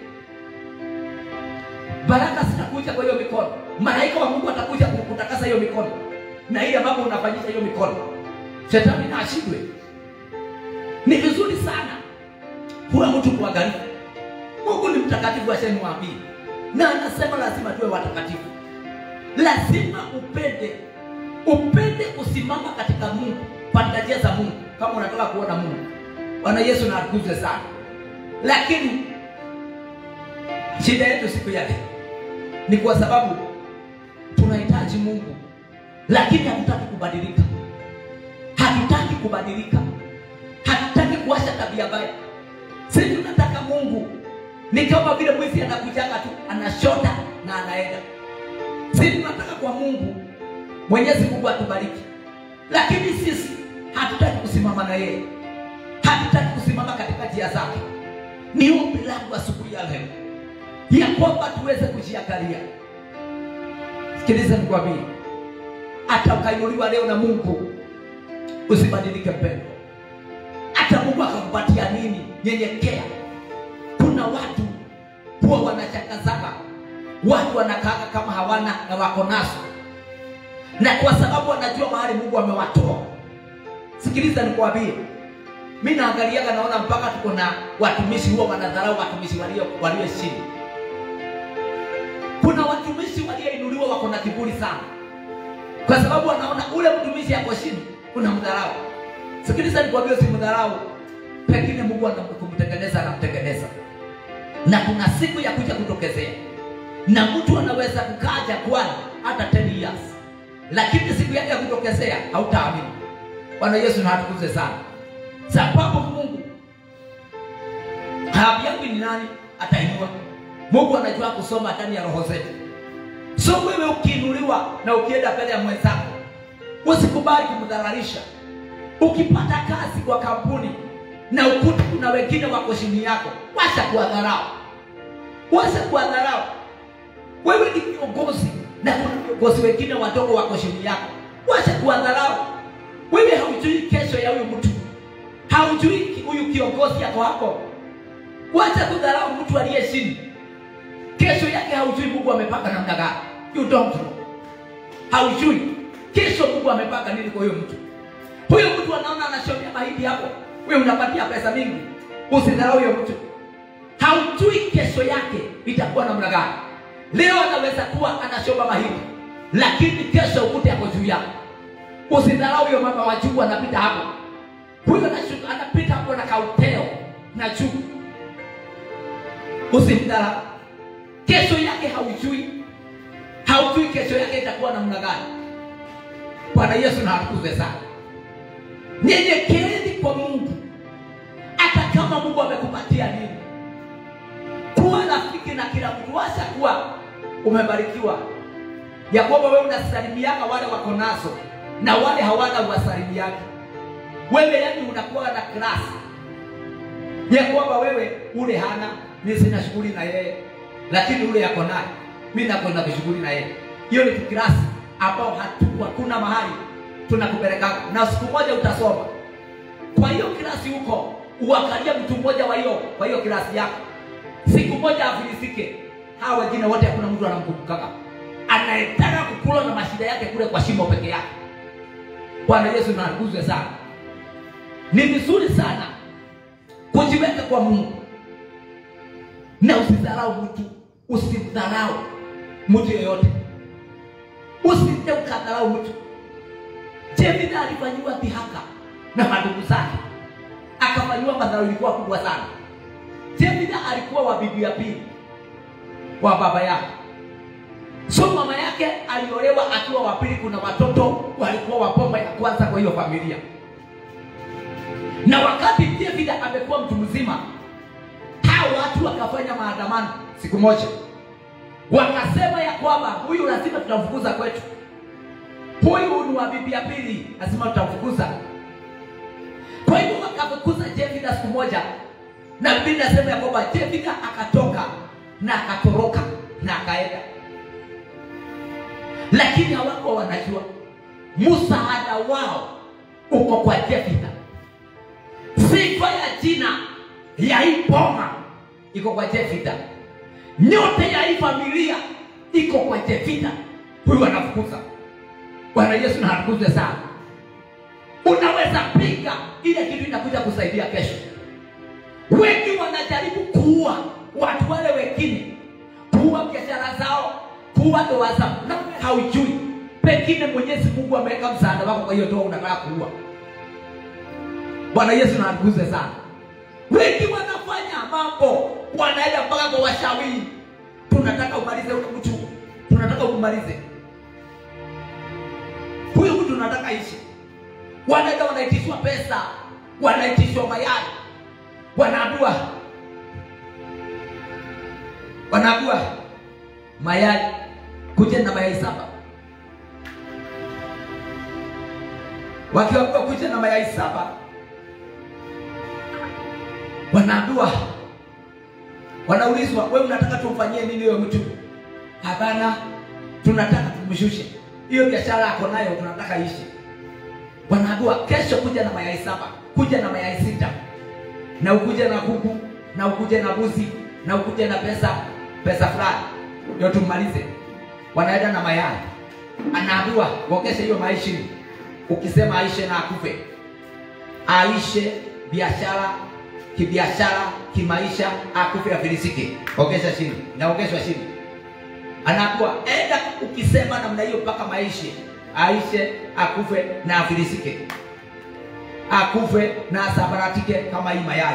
baraka zitakuja kwa hiyo mikono malaika wa mungu atakuja kutakasa hiyo mikono na ile ambapo unafanyisha hiyo mikono shetani na ashindwe ni vizuri sana kuwa mtu kuangalifu mungu ni mtakatifu ashaniwaambia na anasema lazima tuwe watakatifu lazima upende upende kusimama katika mungu katika njia za mungu kama unataka kuona mungu bwana yesu na atukuzwe sana lakini shida yetu siku ya leo ni kwa sababu tunahitaji mungu lakini hatutaki kubadilika hatutaki kubadilika hatutaki kuacha tabia mbaya si tunataka mungu ni kama vile mwizi anakujaga tu anashota na anaenda si tunataka kwa mungu mwenyezi mungu atubariki lakini sisi hatutaki kusimama na yeye hatutaki kusimama katika njia zake ni ombi langu asubuhi ya leo ya kwamba tuweze kujiangalia sikiliza nikwambie hata ukainuliwa leo na mungu usibadilike mpendo hata mungu akakupatia nini nyenyekea kuna watu huwa wanachakazana watu wanakaaga kama hawana na wako nazo na kwa sababu wanajua mahali mungu amewatoa sikiliza nikwambie mi naangaliaga naona mpaka tuko na watumishi huwa wanadharau watumishi walio walio chini kuna watumishi walioinuliwa wako na kiburi sana kwa sababu wanaona ule mtumishi ako chini kuna mdharau sikiliza nikwambie usimdharau pengine mungu anakumtengeneza anamtengeneza na kuna siku ya kuja kutokezea na mtu anaweza kukaa jangwani hata 10 years lakini siku yake ya kutokezea hautaamini bwana yesu na atukuze sana sababu mungu haambiangi ni nani atainua. Mungu anajua kusoma ndani ya roho zetu. So wewe ukiinuliwa na ukienda mbele ya mwenzako, usikubali kumdhararisha. Ukipata kazi kwa kampuni na ukuti kuna wengine wako chini yako, wacha kuwadharau, wacha kuwadharau. Wewe ni kiongozi na kuna viongozi wengine wadogo wako chini yako, wacha kuwadharau. Wewe haujui kesho ya huyu mtu, haujui ki- huyu kiongozi yako hapo. Wacha kudharau mtu aliye chini, kesho yake haujui Mungu amepanga namna gani. You don't know, haujui kesho Mungu amepanga nini kwa huyo mtu. Huyo mtu anaona anashomea mahindi hapo, wewe unapatia pesa mingi. Usidharau huyo mtu, haujui kesho yake itakuwa namna gani. Leo anaweza kuwa anashomba mahindi, lakini kesho ukute ako juu yako. Usidharau huyo mama wa juu anapita hapo, huyo anashuka- anapita hapo na kauteo na juu. Usimdharau, kesho yake haujui, haujui kesho yake itakuwa namna gani. Bwana Yesu na atukuzwe sana. Nyenyekeeni kwa Mungu, hata kama Mungu amekupatia nini. Kuwa rafiki na kila mtu, wacha kuwa umebarikiwa ya kwamba wewe unasalimiana wale wako nazo na wale hawana uwasalimiani. Wewe yani unakuwa na klasi ya kwamba wewe ule hana, mimi sina shughuli na yeye, lakini ule yako naye, mimi nakwenda kushughuli na yeye. Hiyo ni klasi ambao hatu hakuna mahali tunakupeleka, na siku moja utasoma. Kwa hiyo klasi huko uangalie mtu mmoja wa hiyo kwa hiyo klasi yako, siku moja afilisike. Hawa wengine wote hakuna mtu anamkumbukaga, anayetaka kukula na mashida yake kule kwa shimo peke yake. Bwana Yesu na atukuzwe sana. Ni vizuri sana kujiweka kwa Mungu na usidharau mtu, usimdharau mtu yeyote, usije ukadharau mtu. Jefitha alifanyiwa dhihaka na madugu zake, akafanyiwa madharau, ilikuwa kubwa sana. Jefitha alikuwa wa bibi ya pili wa baba yake, so mama yake aliolewa akiwa wa pili. Kuna watoto walikuwa wa bomba ya kwanza kwa hiyo familia, na wakati Jefitha amekuwa mtu mzima, hao watu wakafanya maandamano siku moja, wakasema ya kwamba huyu lazima tutamfukuza kwetu huyu ni wa bibi ya pili, lazima tutamfukuza. Kwa hivyo wakafukuza Jefitha siku moja, na Biblia inasema ya kwamba Jefitha akatoka na akatoroka na akaenda, lakini hawakuwa wanajua msaada wao uko kwa Jefitha. Sifa ya jina ya hii boma iko kwa Jefitha, nyote ya hii familia iko kwa Jefitha. Huyu anafukuza Bwana Yesu na atukuzwe sana. Unaweza pinga ile kitu inakuja kusaidia kesho. Wengi wanajaribu kuua watu wale wengine, kuua biashara zao, kuua ndoa zao, na wewe haujui pengine Mwenyezi Mungu ameweka msaada wako, kwa hiyo ndoa unataka kuua. Bwana Yesu na atukuzwe sana. Wengi wanafanya mambo, wanaenda mpaka kwa washauri, tunataka umalize ule mtu, tunataka umalize huyu mtu nataka ishi. Wanaenda wanaitishwa pesa, wanaitishwa mayai, wanaambiwa wanaambiwa mayai, kuja na mayai saba. Wakiambiwa kuja na mayai saba, wanaambiwa wanaulizwa, wewe unataka tumfanyie nini huyo mtu? Hapana, tunataka tumshushe hiyo biashara yako nayo tunataka ishi. Wanaambiwa kesho kuja na mayai saba, kuja na mayai sita, na ukuje na kuku, na ukuje na buzi, na ukuje na pesa pesa fulani, ndio tumalize. Wanaenda na mayai, anaambiwa ongeze hiyo mayai chini. Ukisema aishe na akufe, aishe biashara kibiashara, kimaisha, akufe afilisike, ongeza chini, naongezwa chini anakuwa enda ukisema namna hiyo mpaka maisha aishe akufe na afilisike akufe na asabaratike kama hii mayai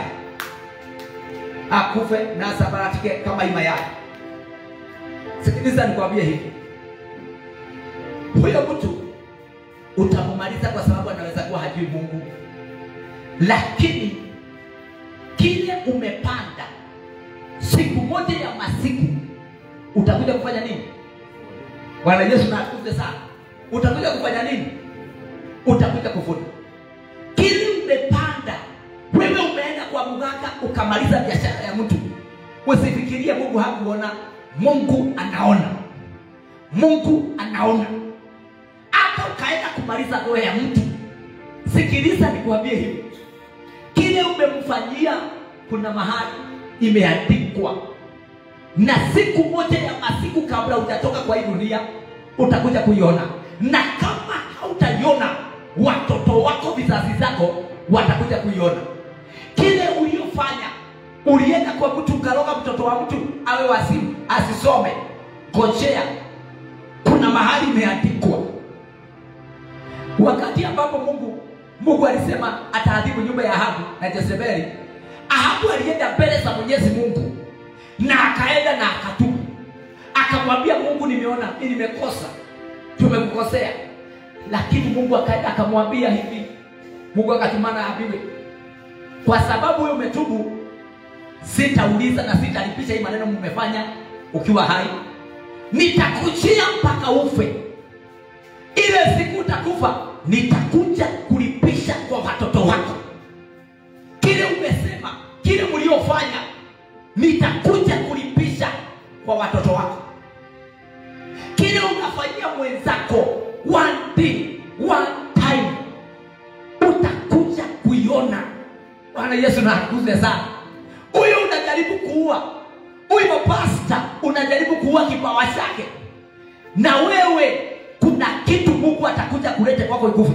akufe na asabaratike kama hii mayai sikiliza nikwambie hivi huyo mtu utamumaliza kwa sababu anaweza kuwa hajui mungu lakini kile umepanda siku moja ya masiku utakuja kufanya nini bwana yesu na atukuze sana utakuja kufanya nini utakuja kuvuna kile umepanda wewe umeenda kwa mganga ukamaliza biashara ya mtu usifikirie mungu hakuona mungu anaona mungu anaona hata ukaenda kumaliza roho ya mtu sikiliza nikuambie hivi kile umemfanyia kuna mahali imeandikwa na siku moja ya masiku kabla hujatoka kwa hii dunia utakuja kuiona na kama hautaiona watoto wako vizazi zako watakuja kuiona kile uliofanya ulienda kwa mtu ukaroga mtoto wa mtu awe wasimu asisome ngojea kuna mahali imeandikwa wakati ambapo mungu mungu alisema ataadhibu nyumba ya ahabu na jezebeli ahabu alienda mbele za mwenyezi mungu na akaenda na akatubu akamwambia mungu nimeona mi nimekosa tumekukosea lakini mungu akaenda akamwambia hivi mungu akatumana abiwe kwa sababu wewe umetubu sitauliza na sitalipisha hii maneno mmefanya ukiwa hai nitakujia mpaka ufe ile siku utakufa nitakuja kulipisha kwa watoto wako kile umesema kile mliofanya nitakuja kulipisha kwa watoto wako kile unafanyia mwenzako one day, one time utakuja kuiona bwana yesu na akuze sana huyu unajaribu kuua huyu pasta unajaribu kuua kipawa chake na wewe kuna kitu mungu atakuja kulete kwako ikufe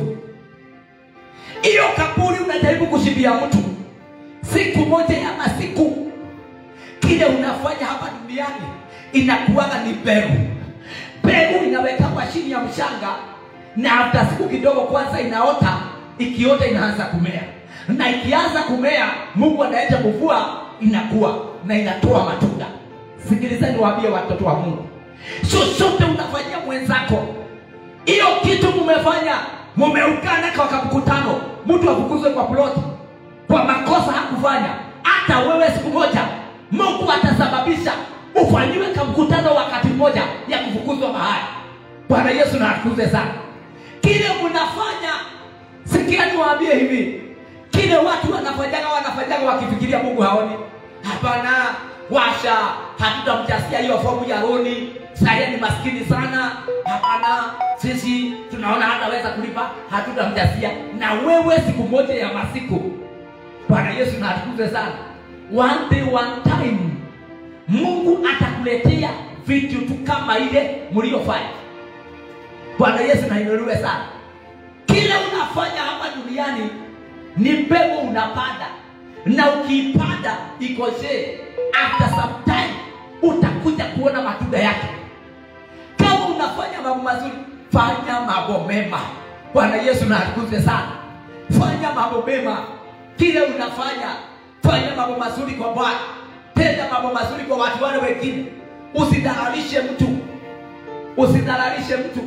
hiyo kaburi unajaribu kushimbia mtu siku moja ya masiku kile unafanya hapa duniani inakuwaga ni mbegu mbegu inawekwa chini ya mchanga na hata siku kidogo kwanza inaota ikiota inaanza kumea na ikianza kumea mungu anaenda kuvua inakuwa na inatoa matunda sikilizani waambie watoto wa mungu chochote unafanyia mwenzako hiyo kitu mumefanya mumeungana kwa mkutano mtu afukuzwe kwa ploti kwa makosa hakufanya hata wewe siku moja mungu atasababisha ufanyiwe kamkutano wakati mmoja ya kufukuzwa mahali bwana yesu na akuze sana kile mnafanya sikia niwaambie hivi kile watu wanafanyaga wanafanyaga wakifikiria mungu haoni hapana washa hatutamjasia hiyo fomu ya roni saye ni maskini sana hapana sisi tunaona hataweza kulipa hatutamjasia na wewe siku moja ya masiku bwana yesu na atukuze sana one day one time mungu atakuletea vitu tu kama ile mliofanya bwana yesu nainuliwe sana kile unafanya hapa duniani ni mbegu unapanda na ukiipanda ikosee after some time utakuja kuona matunda yake kama unafanya mambo mazuri fanya mambo mema bwana yesu na atukuze sana fanya mambo mema kile unafanya fanya mambo mazuri kwa bwana tenda mambo mazuri kwa watu wale wengine usidharalishe mtu usidharalishe mtu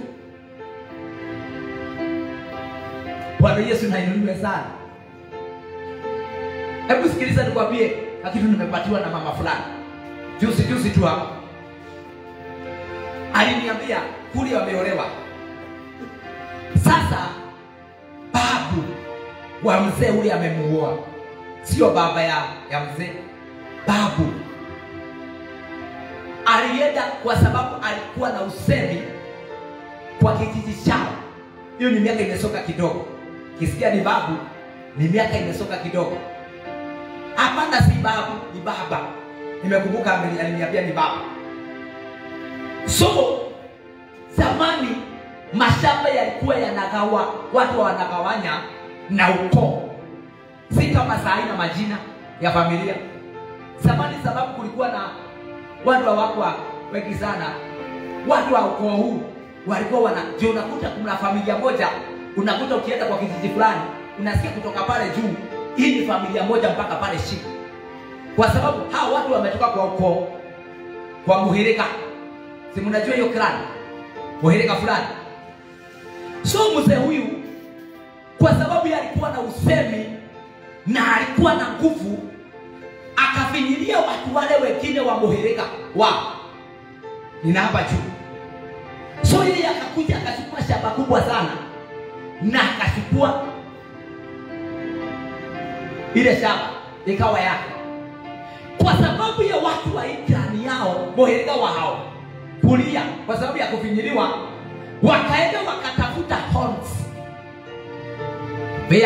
bwana yesu nainuliwe sana hebu sikiliza nikwambie na kitu nimepatiwa na mama fulani juzi juzi tu hapa aliniambia kuli wameolewa sasa babu wa mzee ule amemuoa sio baba ya, ya mzee babu alienda kwa sababu alikuwa na usemi kwa kijiji chao hiyo ni miaka imesoka kidogo kisikia ni babu ni miaka imesoka kidogo hapana si babu ni baba nimekumbuka ameni- aliniambia ni baba so zamani mashamba yalikuwa yanagawa watu wanagawanya na ukoo si kama saa hii na majina ya familia zamani sababu kulikuwa na watu hawakwa wengi sana watu wa ukoo huu walikuwa wana ndio unakuta kuna familia moja unakuta ukienda kwa kijiji fulani unasikia kutoka pale juu hii ni familia moja mpaka pale chini kwa sababu hawa watu wametoka kwa ukoo kwa muhirika si mnajua hiyo clan muhirika fulani so mzee huyu kwa sababu yeye alikuwa na usemi na alikuwa na nguvu aka akafinyilia watu wale wengine wa muhirika wao nina hapa juu so yeye akakuja akachukua shamba kubwa sana na akachukua ile shamba ikawa yake kwa sababu ya watu wa jirani yao muhirika wa hao kulia kwa sababu ya kufinyiliwa wakaenda wakatafuta horns vya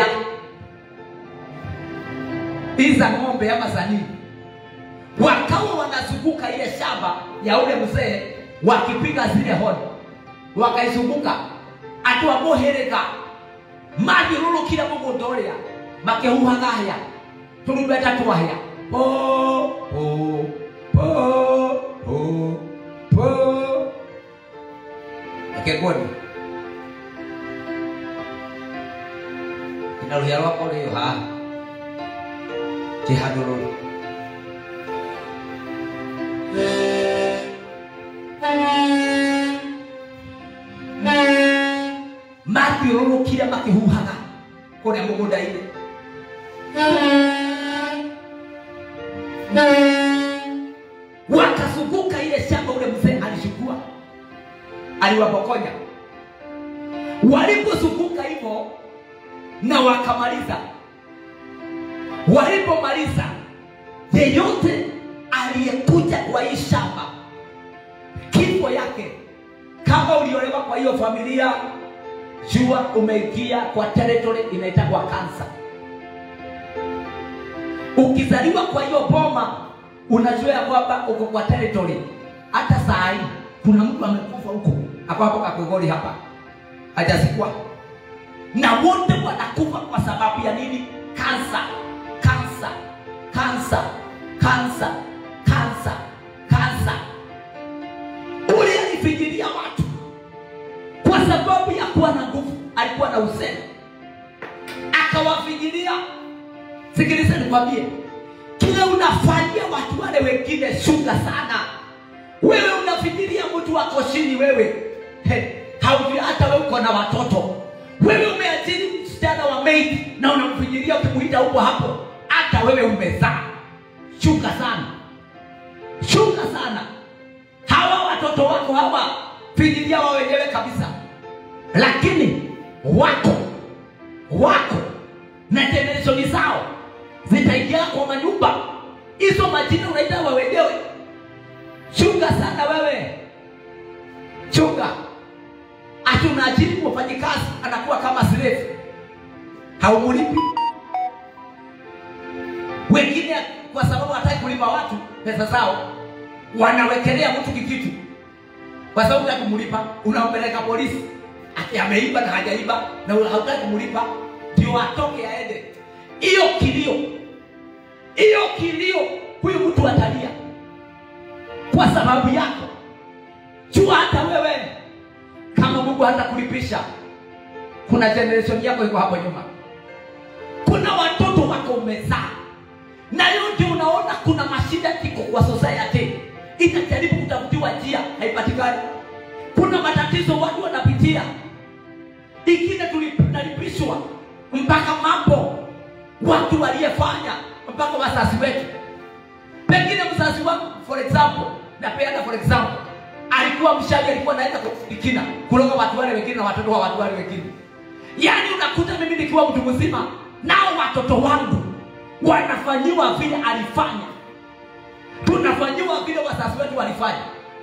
hizi za ng'ombe ama za nini wakawa wanazunguka ile shamba ya ule mzee wakipiga zile honi wakaizunguka atiwamuhirika mathiũrũrũkire mũgũnda ũrĩa makĩhuhaga hĩa tũrumbeta twahĩa po po po po po ekegoni ina rũhĩa rwakwa rĩyo haha kĩhandũrũrũ mathiũrũrũkire makĩhuhaga kũrĩa mũgũnda-inĩ wakazunguka ile shamba ule mzee alichukua aliwapokonya walipozunguka hivyo na wakamaliza walipomaliza yeyote aliyekuja kwa hii shamba kifo yake kama uliolewa kwa hiyo familia jua umeingia kwa territory inaitagwa kansa ukizaliwa kwa hiyo boma unajua ya kwamba uko kwa territory hata saa hii kuna mtu amekufa huko ako hapo kakogori hapa hajasikwa na wote wanakufa kwa sababu ya nini kansa kansa kansa kansa kansa kansa ule alifikiria watu kwa sababu ya kuwa na nguvu alikuwa na usemi akawafikiria sikiliza nikwambie kile unafanyia watu wale wengine shuga sana wewe unafikiria mtu wako chini wewe He, haujui hata wewe uko na watoto wewe umeajiri msichana wa maid na unamfikiria ukimuita huko hapo hata wewe umezaa shuga sana shuga sana hawa watoto wako hawa fikiria wao wenyewe kabisa lakini wako wako na genereshoni zao zitaingia kwa manyumba hizo majina unaita wa wenyewe chunga sana wewe chunga ati unaajiri mfanyikazi anakuwa kama slave haumulipi wengine kwa sababu hataki kulipa watu pesa zao wanawekelea mtu kikitu kwa sababu ya kumlipa unampeleka polisi ati ameiba na hajaiba na hautaki kumlipa ndio atoke aende hiyo kilio hiyo kilio huyu mtu atalia kwa sababu yako jua hata wewe kama mungu hata kulipisha kuna generation yako iko hapo nyuma kuna watoto wako umezaa na yote unaona kuna mashida iko kwa society itajaribu kutafutiwa njia haipatikani kuna matatizo watu wanapitia ingine tunalipishwa mpaka mambo watu waliyefanya mpaka wazazi wetu pengine mzazi wangu for example napeana for example alikuwa mshaji alikuwa naenda kufikina kuloga watu wale wengine na watoto wa watu wale wengine yaani unakuta mimi nikiwa mtu mzima nao watoto wangu wanafanyiwa vile alifanya tunafanyiwa vile wazazi wetu walifanya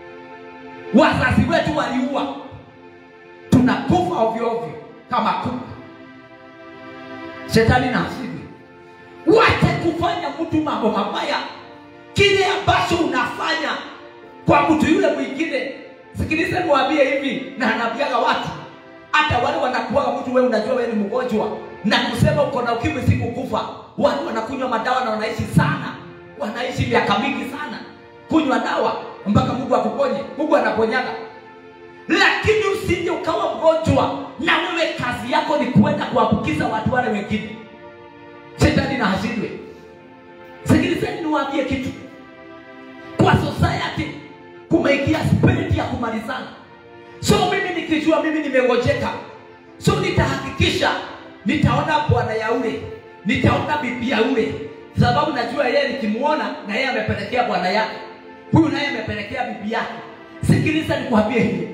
wazazi wetu waliua tunakufa ovyo ovyo kama kuku shetani na hasidi wache kufanya mtu mambo mabaya kile ambacho unafanya kwa mtu yule mwingine sikilize niwaambie hivi na anaambiaga watu hata wale wanakuaga mtu wewe unajua wewe ni mgonjwa na kusema uko na ukimwi sikukufa watu wanakunywa madawa na wanaishi sana wanaishi miaka mingi sana kunywa dawa mpaka mungu akuponye mungu anaponyaga lakini usije ukawa mgonjwa na wewe kazi yako ni kuenda kuambukiza watu wale wengine shetani na hashindwe sikilizeni niwaambie kitu kwa society kumeingia spirit ya kumalizana so mimi nikijua mimi nimengojeka so nitahakikisha nitaona bwana ya ule nitaona bibi ya ule sababu najua yeye nikimuona na yeye amepelekea bwana yake huyu naye amepelekea bibi yake sikiliza nikuambie hivi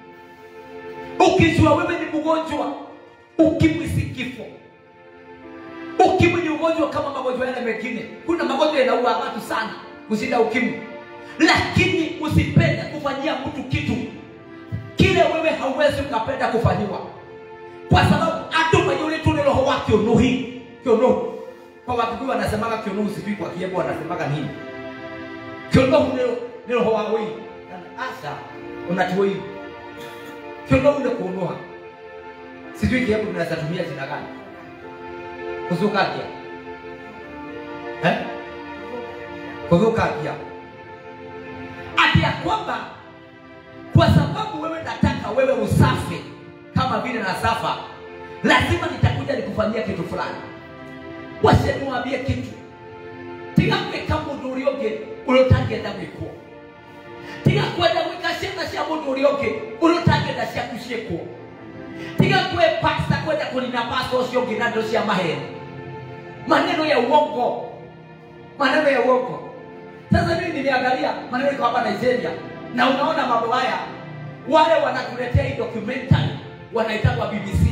ukijua wewe ni mgonjwa ukimwi si kifo ukimwi ni ugonjwa kama magonjwa yale mengine kuna magonjwa yanaua watu sana kushinda ukimwi lakini usipende kufanyia mtu kitu kile wewe hauwezi ukapenda kufanyiwa kwa sababu atuma yule tu ni roho wa kionuhi kionuhu kwa wakikuyu wanasemaga kionuhu sijui kwa kiembo wanasemaga nini kionuhu ni- ni roho wa wei asa unatuo hivi kionuhu ni kuunuha sijui kiembo tunaweza tumia jina gani kuzukagia eh? kuzukagia ati ya kwamba kwa sababu wewe nataka wewe usafi kama vile nasafa lazima nitakuja nikufanyia kitu fulani waseniwambie kitu tiga gwika mundu uria ungi uria utangenda gwikwo tiga kwenda gwika ciana cia mundu uria ungi uria utangenda ciaku ciikwo tiga kwe pasta kwenda kunina pasta ucio ungi na ndo cia maheni maneno ya uongo maneno ya uongo sasa mimi nimeangalia maneno iko hapa Nigeria na unaona mambo haya wale wanatuletea hii documentary wanaitwa BBC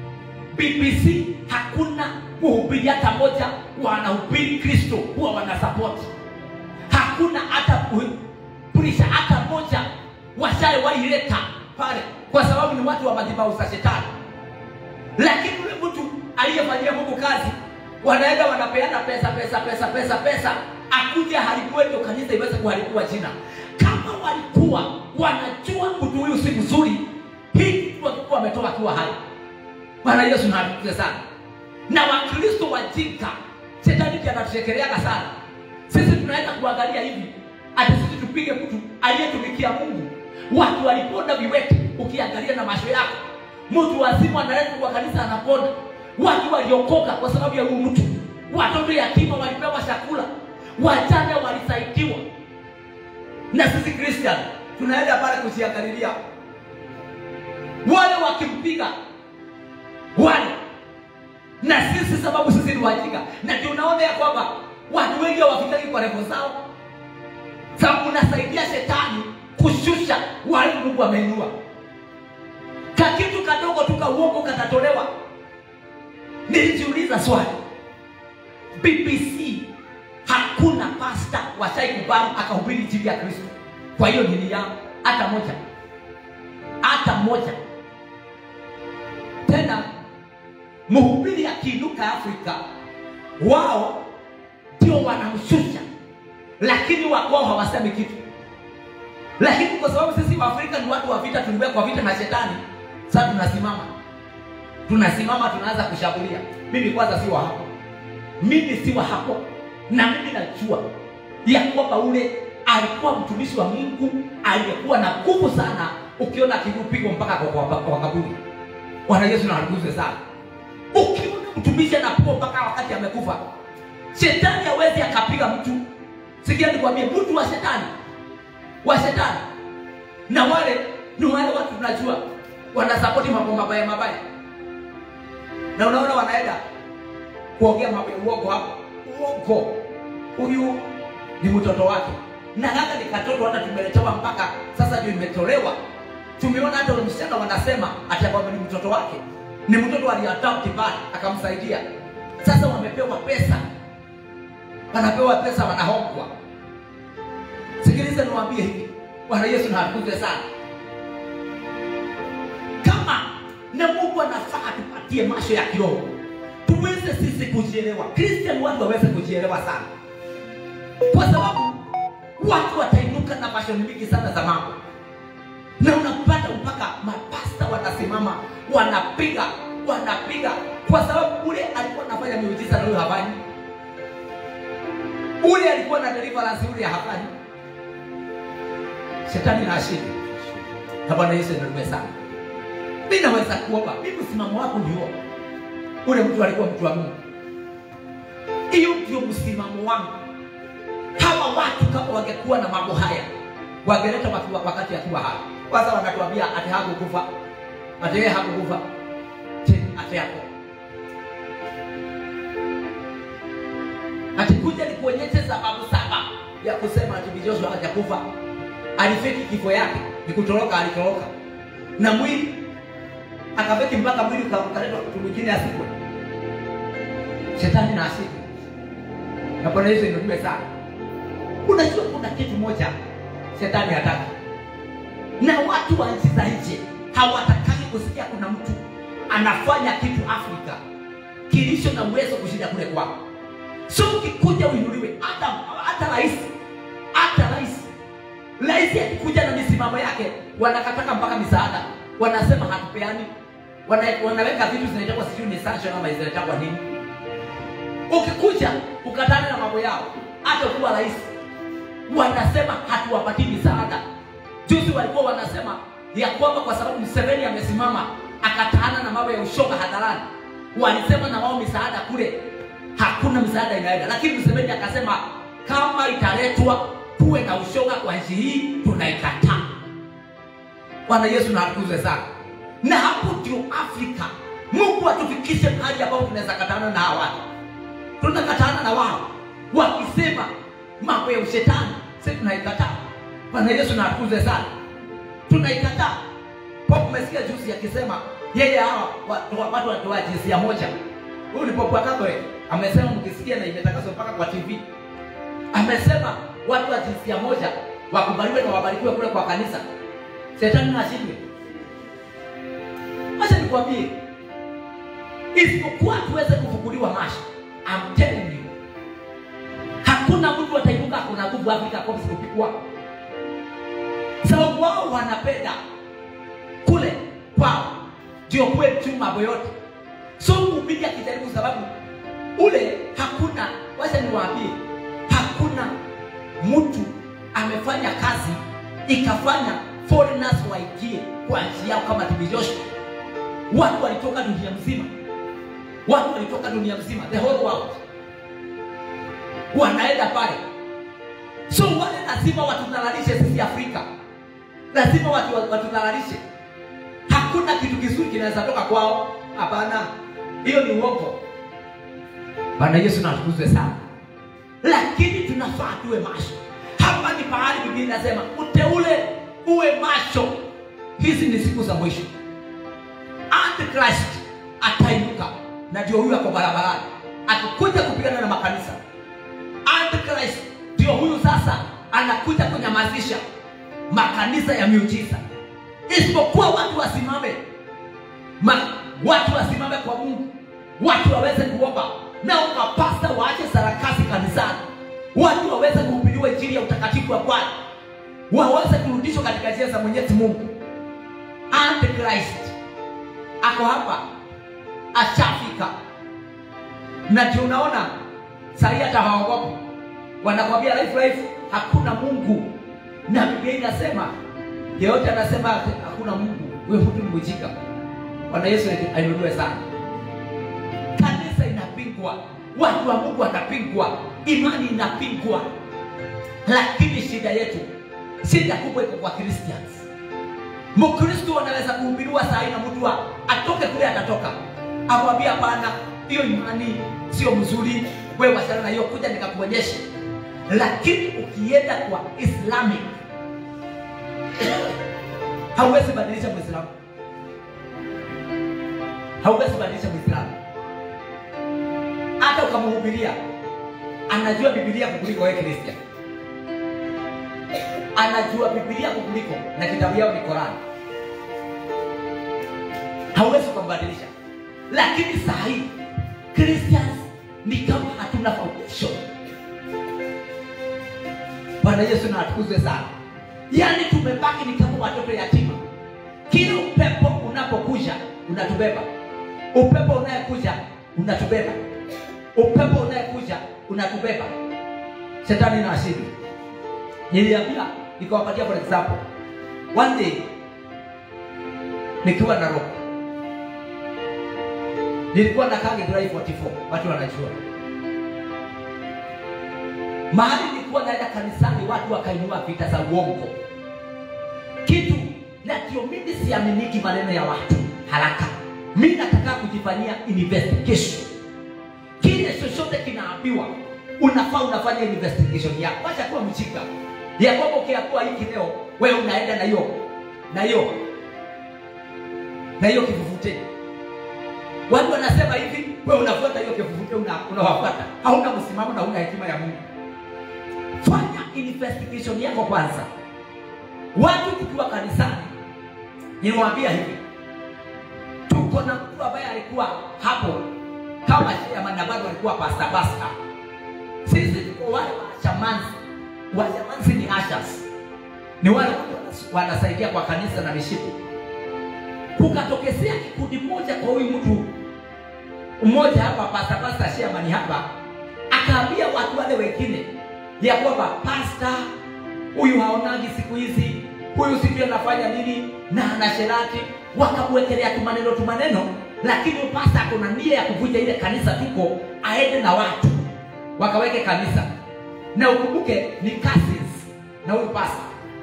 BBC hakuna mhubiri hata moja wanahubiri Kristo huwa wanasupport hakuna hata prisha hata moja washaye waileta pale kwa sababu ni watu wa madhabahu za shetani lakini yule mtu aliyefanyia Mungu kazi wanaenda wanapeana pesa pesa pesa pesa pesa akuja haribu wetu kanisa iweze kuharibiwa jina kama walikuwa wanajua mtu huyu si mzuri hii kitu walikuwa wametoa akiwa hai bwana yesu naatukuze sana na wakristo wajinga shetani ndiye anatushekereaga sana sisi tunaenda kuangalia hivi ati sisi tupige mtu aliyetumikia mungu watu waliponda viwete ukiangalia na macho yako mtu wazimu analeta kwa kanisa anaponda watu waliokoka kwa sababu ya huyu mtu watoto yatima walipewa chakula wajane walisaidiwa na sisi christian tunaenda pale kujiangalilia wale wakimpiga wale na sisi sababu sisi ni wajinga na ndio unaona ya kwamba watu wengi hawafitaki kwa revo zao sababu unasaidia shetani kushusha wale mungu ameinua kakitu kadogo tu kauongo katatolewa nilijiuliza swali bbc hakuna pasta washaikubali akahubiri injili ya kristo kwa hiyo dini yao hata moja hata moja tena mhubiri akiinuka afrika wao ndio wanamshusha lakini wakwao hawasemi kitu lakini kwa sababu sisi waafrika ni watu wa vita tuliwekwa vita na shetani sasa tunasimama tunasimama tunaanza kushambulia mimi kwanza si wa hapo mimi si wa hapo na mimi najua ya kwamba ule alikuwa mtumishi wa mungu aliyekuwa na nguvu sana ukiona akipigwa mpaka kwa, kwa, kwa kaburi bwana yesu nawaguze sana ukiona mtumishi anapigwa mpaka wakati amekufa shetani hawezi akapiga mtu sikia nikwambie mtu wa shetani wa shetani na wale ni wale watu tunajua wanasapoti mambo mabaya mabaya na unaona wanaenda kuongea mambo ya uongo hapo uongo huyu ni mtoto wake na hata ni katoto hata tumeletewa mpaka sasa ndio imetolewa tumeona hata ule msichana wanasema ati kwamba ni mtoto wake ni mtoto aliadopti pale akamsaidia sasa wamepewa pesa wanapewa pesa wanahongwa sikiliza niwaambie hivi bwana yesu naatukuze sana kama na mungu anafaa tupatie macho ya kiroho tuweze sisi kujielewa kristian watu waweze kujielewa sana kwa sababu watu watainuka na mashoni mingi sana za mambo na unapata mpaka mapasta wanasimama wanapiga wanapiga kwa sababu ule alikuwa anafanya miujiza na huyo hafanyi ule alikuwa na deliverance ule hafanyi shetani na ashindi na bwana yesu nilume sana mi naweza kuomba mi msimamo wako ndio ule mtu alikuwa mtu wa mungu hiyo ndio msimamo wangu hawa watu kama wangekuwa na mambo haya wangeleta wakiwa wakati akiwa hai kwanza wanatuambia ati hakukufa ati yeye hakukufa ati yako atikuja nikuonyeshe sababu saba ya kusema ati Joshua hajakufa. Alifeki kifo yake, ni kutoroka, alitoroka na mwili akafeki mpaka mwili ukaletwa mtu mwingine asikwe. Shetani na asili na Bwana Yesu inuliwe sana. Unajua kuna kitu moja shetani hataki, na watu wa nchi za nje hawatakaki kusikia kuna mtu anafanya kitu Afrika kilicho na uwezo kushinda kule kwao. So ukikuja uinuliwe, hata hata rais hata rais rais akikuja na misimamo yake, wanakataka mpaka misaada, wanasema hatupeani, wana, wanaweka vitu zinaitwa sijui ni sanction ama zinaitwa nini. Ukikuja ukatana na mambo yao, hata kuwa rais, wanasema hatuwapatii misaada. Juzi walikuwa wanasema ya kwamba kwa sababu Museveni amesimama akataana na mambo ya ushoga hadharani, walisema na wao misaada kule hakuna misaada inaenda, lakini Museveni akasema kama italetwa kuwe na ushoga kwa nchi hii tunaikataa. Bwana Yesu na atukuzwe sana. Na hapo ndio Afrika, Mungu atufikishe mahali ambapo tunaweza katana na hawa watu, tunakatana na wao wakisema mambo ya ushetani, sisi tunaikataa. Bwana Yesu na atukuzwe sana, tunaikataa. Pope umesikia juzi akisema yeye hawa watu watu wanatoa jinsia moja. Huyu ni Pope wa Catholic amesema, mkisikia na imetangazwa mpaka kwa TV, amesema watu wa jinsia moja wakubaliwe na wabarikiwe kule kwa kanisa. Shetani na ashindwe. Acha nikwambie, isipokuwa tuweze kufukuliwa macho, I'm telling you, hakuna mtu ataibuka kuna nguvu Afrika kwa kupigwa, sababu wao wanapenda kule kwao ndio kuwe tu mambo yote. So mhubiri akijaribu, sababu ule hakuna, wacha niwaambie, hakuna mtu amefanya kazi ikafanya foreigners waingie kwa nchi yao kama TB Joshua. Watu walitoka dunia mzima, watu walitoka dunia mzima, the whole world wanaenda pale. So wale lazima watudhalalishe sisi Afrika, lazima watu watudhalalishe. Hakuna kitu kizuri kinaweza toka kwao, hapana, hiyo ni uongo. Bwana Yesu na atukuzwe sana, lakini tunafaa tuwe macho. Hapa ni pahali Biblia inasema uteule uwe macho. Hizi ni siku za mwisho. Antichrist atainuka, na ndio huyu ako barabarani akikuja kupigana na makanisa. Antichrist ndio huyu sasa anakuja kunyamazisha makanisa ya miujiza, isipokuwa watu wasimame Ma, watu wasimame kwa Mungu, watu waweze kuomba nao, mapasta waache sarakasi kanisani, watu waweze kuhubiriwa injili ya utakatifu wa Bwana, waweze kurudishwa katika njia za Mwenyezi Mungu. Antichrist ako hapa, ashafika, na ndio unaona sahii hata hawaogopi, wanakwambia life life, hakuna Mungu, na Biblia inasema yeyote anasema hakuna Mungu, wewe mtu ni mjinga. Bwana Yesu ainuliwe sana. Kanisa inapingwa, watu wa Mungu wanapingwa, imani inapingwa, lakini shida yetu, shida kubwa iko kwa Christians. Mkristo anaweza kuhubiriwa saa hii na mtu atoke kule, atatoka amwambia, hapana, hiyo imani sio mzuri, wewe wachana na hiyo, kuja nikakuonyeshe. Lakini ukienda kwa Islamic hauwezi badilisha Muislamu hauwezi badilisha Muislamu. Hata ukamhubiria, anajua Biblia kukuliko wewe Christian, anajua Biblia kukuliko, na kitabu yao ni Qurani. Hauwezi ukambadilisha. Lakini saa hii Christians ni kama hatuna foundation. Bwana Yesu na atukuzwe sana. Yaani tumebaki ni kama watoto yatima, kila upepo unapokuja unatubeba upepo unayekuja unatubeba, upepo unayekuja unatubeba. Shetani na ashindi. Niliambia, nikawapatia for example, one day nikiwa na roho, nilikuwa na Kage Drive 44, watu wanajua mahali nilikuwa naenda kanisani, watu wakainua vita za uongo kitu, na ndio mimi siaminiki maneno ya watu haraka mi nataka kujifanyia investigation. Kile chochote kinaambiwa unafaa unafanya investigation yako acha kuwa mchika ya kwamba ukiakuwa hiki leo wewe unaenda na hiyo na hiyo na hiyo kivuvute watu wanasema hivi wewe unafuata hiyo kivuvute una, unawafuata hauna msimamo na una hekima ya mungu fanya investigation yako kwanza watu tukiwa kanisani niwaambia hivi tuko na mtu ambaye alikuwa hapo kama chairman na bado alikuwa pasta pasta sisi tuko wale wachamanzi wachamanzi ni ushers ni wale watu wanas- wanasaidia kwa kanisa na mishipi kukatokezea kikundi moja kwa huyu mtu mmoja hapa pasta pasta chairman hapa akaambia watu wale wengine ya kwamba pasta huyu haonagi siku hizi huyu sijui anafanya nini na anasherati wakamwekelea tumaneno tumaneno lakini huyu pasta akona nia ya kuvunja ile kanisa tuko aende na watu wakaweke kanisa na ukumbuke ni cousins na huyu pasta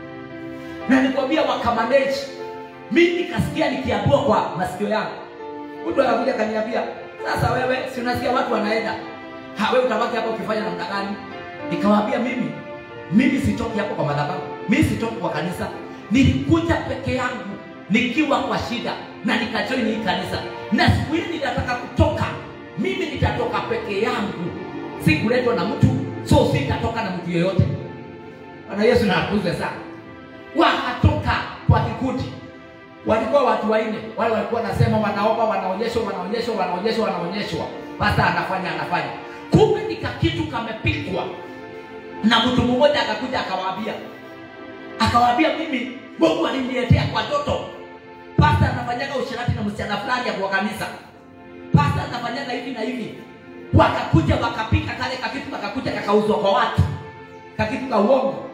na nikwambia wakamanage mi nikasikia nikiambua kwa masikio yangu mtu akakuja kaniambia sasa wewe si unasikia watu wanaenda ha wewe utabaki hapo ukifanya namna gani nikawaambia mimi mimi sitoki hapo kwa madhabahu mimi sitoki kwa kanisa nilikuja peke yangu nikiwa kwa shida na nikajoin hii kanisa na siku hili nitataka kutoka mimi nitatoka peke yangu si kuletwa na mtu so sitatoka na mtu yeyote bwana yesu nakuze sana wakatoka kwa kikundi walikuwa watu wanne wale walikuwa wanasema wanaomba wanaonyeshwa wanaonyeshwa wanaonyeshwa wanaonyeshwa pasta anafanya anafanya kumbe nika kitu kamepikwa na mtu mmoja akakuja akawaambia akawaambia mimi mungu aliniletea kwa joto pasta anafanyaga ushirati na msichana fulani ya kwa kanisa pasta anafanyaga hivi na hivi wakakuja wakapika kale kakitu kakakuja kakauzwa kwa watu kakitu ka uongo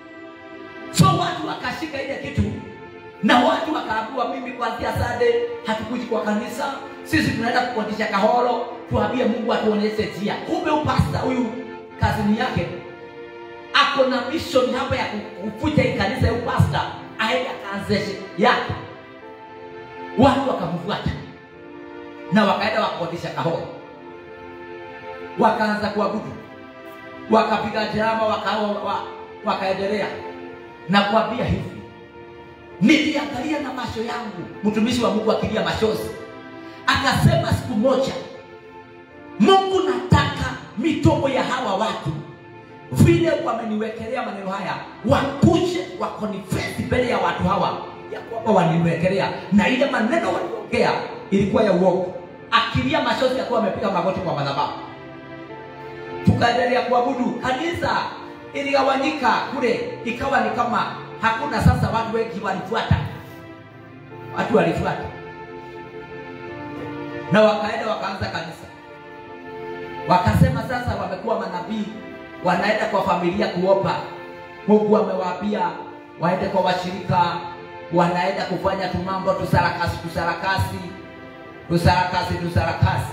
so watu wakashika ile kitu na watu wakaambiwa mimi kuanzia sade hatukuji kwa kanisa sisi tunaenda kukodisha kahoro tuambie mungu atuonyeshe njia kumbe upasta huyu kazini yake ako na mission hapa ya kuvuja hii kanisa ya upasta aende akaanzeshe yake watu wakamfuata na wakaenda wakakodisha kahoro wakaanza kuabudu wakapiga drama waka, wa, wakaendelea na kuambia hivi niliangalia na macho yangu mtumishi wa mungu akilia machozi akasema siku moja mungu nataka mitomo ya hawa watu vile wameniwekelea maneno haya wakuje wakonifesi mbele ya watu hawa ya kwamba waniwekelea na ile maneno waliongea ilikuwa ya uongo akilia machozi akuwa amepiga magoti kwa madhabahu tukaendelea kuabudu kanisa iligawanyika kule ikawa ni kama hakuna sasa watu wengi walifuata watu walifuata na wakaenda wakaanza kanisa wakasema sasa wamekuwa manabii wanaenda kwa familia kuomba mungu amewaambia waende kwa washirika wanaenda kufanya tumambo tusarakasi tusarakasi tusarakasi tusarakasi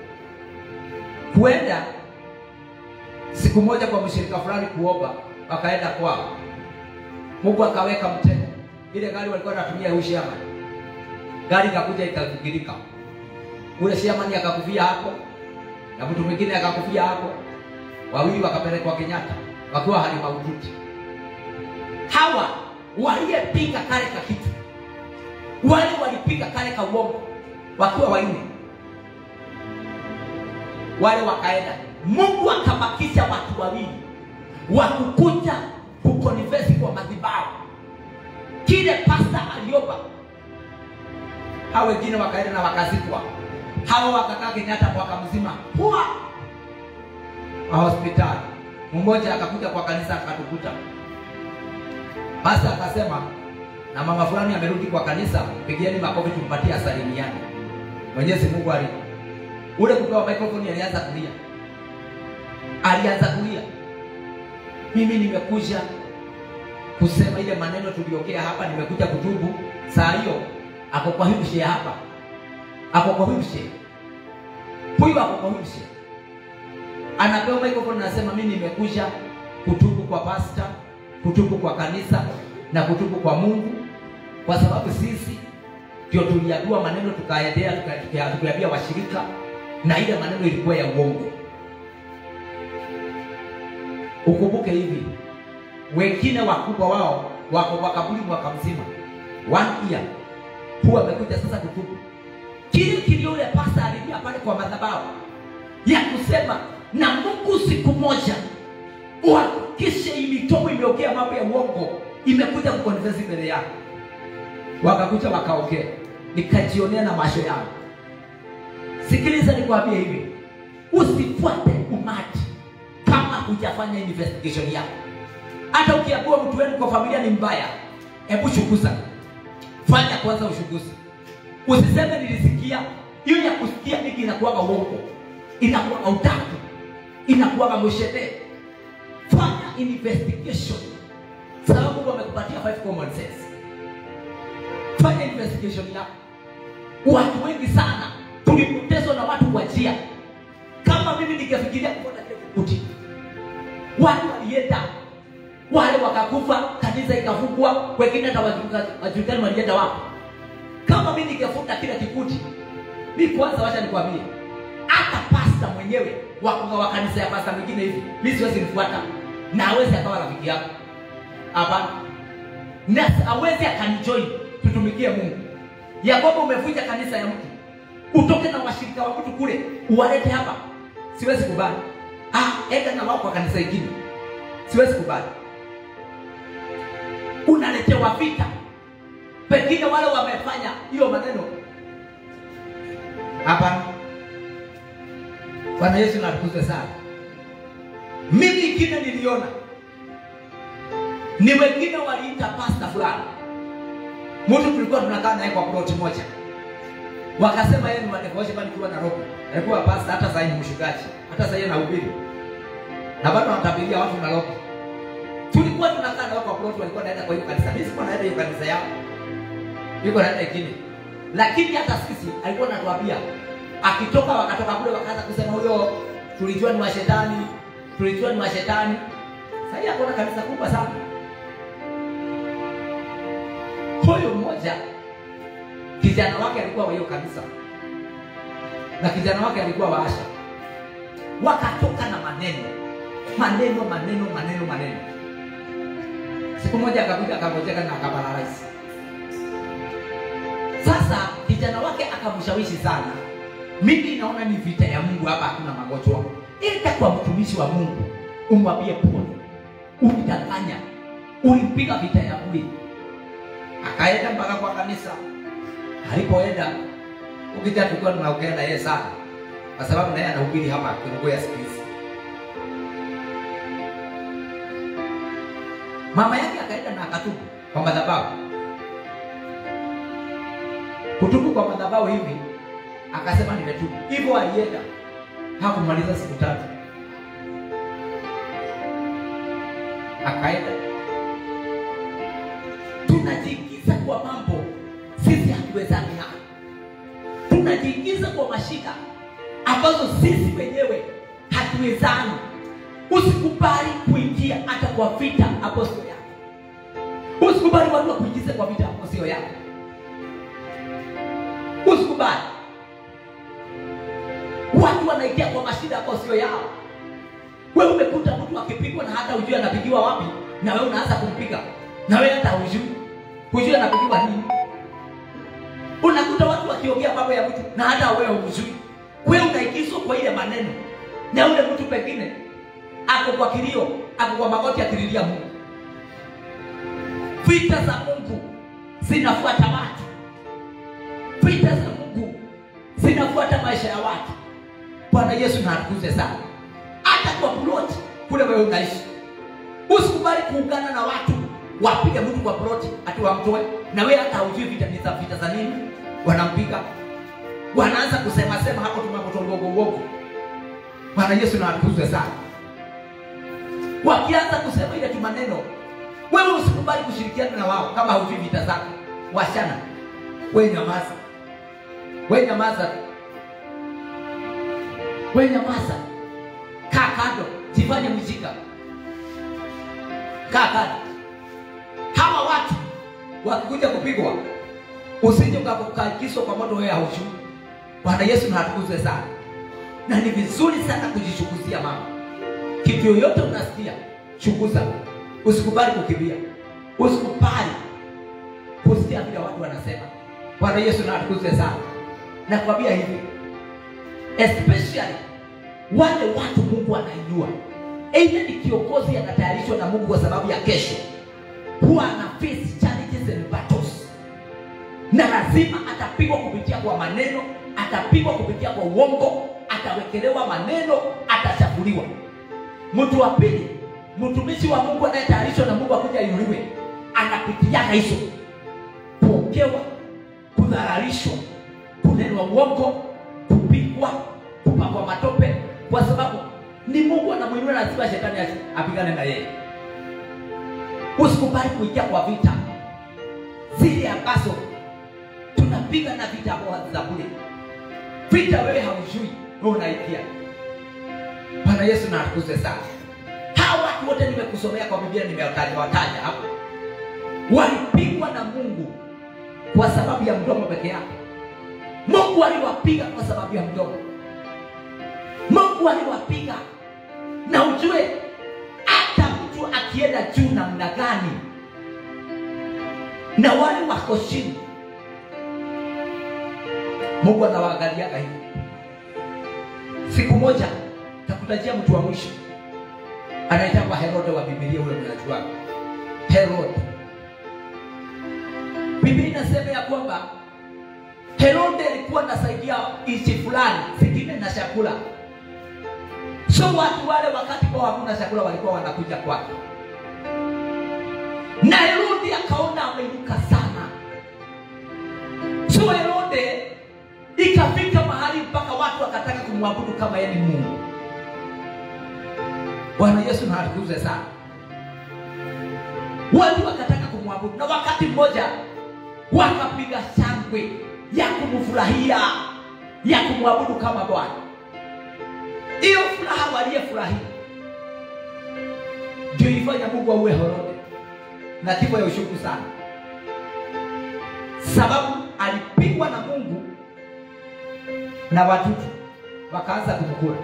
kuenda siku moja kwa mshirika fulani kuomba wakaenda kwao mungu akaweka mtego ile gari walikuwa wanatumia huyu shaman gari ikakuja ikavingirika ule shamani akakufia hapo na mtu mwingine akakufia hapo wawili wakapelekwa kenyatta wakiwa hali mahututi hawa waliyepika kale ka kitu wale walipika kale ka uongo wakiwa wanne wale wakaenda mungu akabakisha watu wawili wakukuja kukonivesi kwa madhibahu kile pasta aliomba hao wengine wakaenda na wakazikwa hawa wakakaa kenyatta mwaka mzima huwa wa hospitali mmoja akakuja kwa kanisa akatukuta pasta akasema na mama fulani amerudi kwa kanisa pigieni makofi tumpatie asalimiane mwenyezi mungu ali ule kupewa microphone alianza kulia alianza kulia mimi nimekuja kusema ile maneno tuliongea hapa nimekuja kutubu saa hiyo ako kwa wheelchair hapa ako kwa wheelchair huyu ako kwa wheelchair anapewa microphone anasema mimi nimekuja kutubu kwa pasta kutubu kwa kanisa na kutubu kwa mungu kwa sababu sisi ndio tuliagua maneno tukaendea tukaambia washirika na ile maneno ilikuwa ya uongo Ukumbuke hivi, wengine wakubwa wao wako kwa kaburi mwaka mzima, one year, huwa amekuja sasa kutubu kile kilio yule pasta alilia pale kwa madhabahu ya kusema na Mungu siku moja uhakikishe imitomo imeokea mambo ya uongo imekuja kukonfesi mbele yako. Wakakuja wakaongea, nikajionea na macho yangu. Sikiliza nikwambie hivi, usifuate umati kama hujafanya investigation yako. Hata ukiambiwa mtu wenu kwa familia ni mbaya, hebu chunguza, fanya kwanza uchunguzi. Usiseme nilisikia. Hiyo ya kusikia mingi inakuwaga uongo, inakuwaga utatu, inakuwaga mshete. Fanya investigation, sababu Mungu amekupatia five common sense. Fanya investigation yako. Watu wengi sana tulipotezwa na watu kwa njia. Kama mimi ningefikiria kuona kile kikuti, watu walienda wale wakakufa, kanisa ikafungwa, wengine hata wajulikani walienda wapi. Kama mimi ningefuta kile kikuti, mi kwanza, wacha nikwambie, hata pasta mwenyewe wakunga wa kanisa ya pasta mwingine hivi, mi siwezi mfuata na awezi akawa rafiki yako, hapana, na awezi akanijoin tutumikie Mungu, ya kwamba umevunja kanisa ya mtu utoke na washirika wa mtu kule uwalete hapa, siwezi kubali. Ah, enda na wao kwa kanisa ingine, siwezi kubali. Unaletewa vita, pengine wale wamefanya hiyo maneno. Hapana, Bwana Yesu natukuzwe sana. Mimi ingine niliona ni wengine waliita pasta fulani, mtu tulikuwa tunakaa naye kwa ploti moja wakasema yeye ni madevoshe bali kiwa Nairobi. Alikuwa pasta hata sasa ni mshugaji. Hata sasa anahubiri. Na bado anatabiria watu Nairobi. Tulikuwa tunakaa na wao kwa plot walikuwa naenda kwa hiyo kanisa. Mimi sikuwa naenda hiyo kanisa yao. Yuko naenda ingine. Lakini hata sisi alikuwa anatuambia akitoka wakatoka kule wakaanza kusema huyo tulijua ni mashetani, tulijua ni mashetani. Sasa hapo na kanisa kubwa sana. Huyo mmoja kijana wake alikuwa wa hiyo kanisa na kijana wake alikuwa wa Asha, wakatoka na maneno maneno maneno maneno maneno. Siku moja akakuja akangojeka na akaparalisi. Sasa kijana wake akamshawishi sana, mimi naona ni vita ya Mungu hapa, hakuna magonjwa. Enda kwa mtumishi wa Mungu umwambie pole, ulidanganya, ulipiga vita ya bure. Akaenda mpaka kwa kanisa alipoenda ukija tulikuwa tunaongea na yeye sana, kwa sababu naye anahubiri hapa Kiluguru siku hizi. Mama yake akaenda na akatubu kwa madhabahu. Kutubu kwa madhabahu hivi, akasema nimetubu. Hivyo alienda hakumaliza siku tatu, akaenda. Tunajiingiza kwa mambo sisi hatuwezani nayo, tunajiingiza kwa mashida ambazo sisi wenyewe hatuwezani. Usikubali kuingia hata kwa vita ambayo sio yako. Usikubali watu wakuingize kwa vita ambayo sio yako. Usikubali watu wanaingia kwa mashida ambayo sio yao. Wewe umekuta mtu akipigwa na hata ujui anapigiwa wapi, na wewe unaanza kumpiga, na wewe hata hujui hujui anapigiwa nini unakuta watu wakiongea mambo ya mtu na hata wewe hujui. Wewe unaingizwa kwa ile maneno, na ule mtu pengine ako kwa kilio, ako kwa magoti akililia Mungu. Vita za Mungu zinafuata watu, vita za Mungu zinafuata maisha ya watu. Bwana Yesu na atukuze sana. Hata kwa ploti kule wewe unaishi, usikubali kuungana na watu wapige mtu kwa ploti ati wamtoe, na wewe hata hujui vita ni za vita za nini, wanampiga wanaanza kusema sema hapo tunapotongogo uovu. Bwana Yesu na atukuzwe sana. Wakianza kusema ile tu maneno, wewe usikubali kushirikiana na wao kama hujui vita zako. Washana, wewe nyamaza, wewe nyamaza, wewe nyamaza, kaa kando, jifanye mjinga, kaa kando hawa watu wakikuja kupigwa, usije ukakukakiswa kwa moto wewe haujui. Bwana Yesu na atukuzwe sana, na ni vizuri sana kujichukuzia mama. Kitu yoyote unasikia chunguza, usikubali kukimbia, usikubali kusikia vile watu wanasema. Bwana Yesu na atukuzwe sana. Nakwambia hivi, especially wale watu Mungu anainua, aidha ni kiongozi anatayarishwa na Mungu kwa sababu ya kesho, huwa ana face challenges and battles, na lazima atapigwa kupitia kwa maneno, atapigwa kupitia kwa uongo, atawekelewa maneno, atachafuliwa. Mtu wa pili, mtumishi wa Mungu anayetayarishwa na Mungu akuja inuliwe, anapitiaga hizo kuongewa, kudhararishwa, kunenwa uongo, kupigwa, kupakwa matope, kwa sababu ni Mungu anamwinua, lazima shetani apigane na yeye. Usikubali kuingia kwa vita zile ambazo tunapiga na vita ambao za bure. Vita wewe haujui, wewe unaingia. Bwana Yesu na atukuzwe sana. Hawa watu wote nimekusomea kwa Biblia, nimewataja wataja hapo, walipigwa na Mungu kwa sababu ya mdomo peke yake. Mungu aliwapiga kwa sababu ya mdomo. Mungu aliwapiga, na ujue hata mtu akienda juu namna gani na wale wako chini, Mungu anawaangaliaga hivi. Siku moja takutajia mtu wa mwisho anaitwa Herode wa Biblia, ule mnajua Herode. Biblia inasema ya kwamba Herode alikuwa anasaidia nchi fulani zingine na chakula, so watu wale wakati kwa hakuna chakula walikuwa wanakuja kwake, na Herode akaona ameinuka sana, so Herode ikafika mahali mpaka watu wakataka kumwabudu kama yeye ni Mungu. Bwana Yesu na atukuzwe sana. Watu wakataka kumwabudu, na wakati mmoja wakapiga shangwe ya kumfurahia ya kumwabudu kama Bwana. Hiyo furaha waliyefurahia ndio ilifanya Mungu auwe Herode na kifo ya ushuku sana, sababu alipigwa na Mungu na watoto wakaanza kumkula.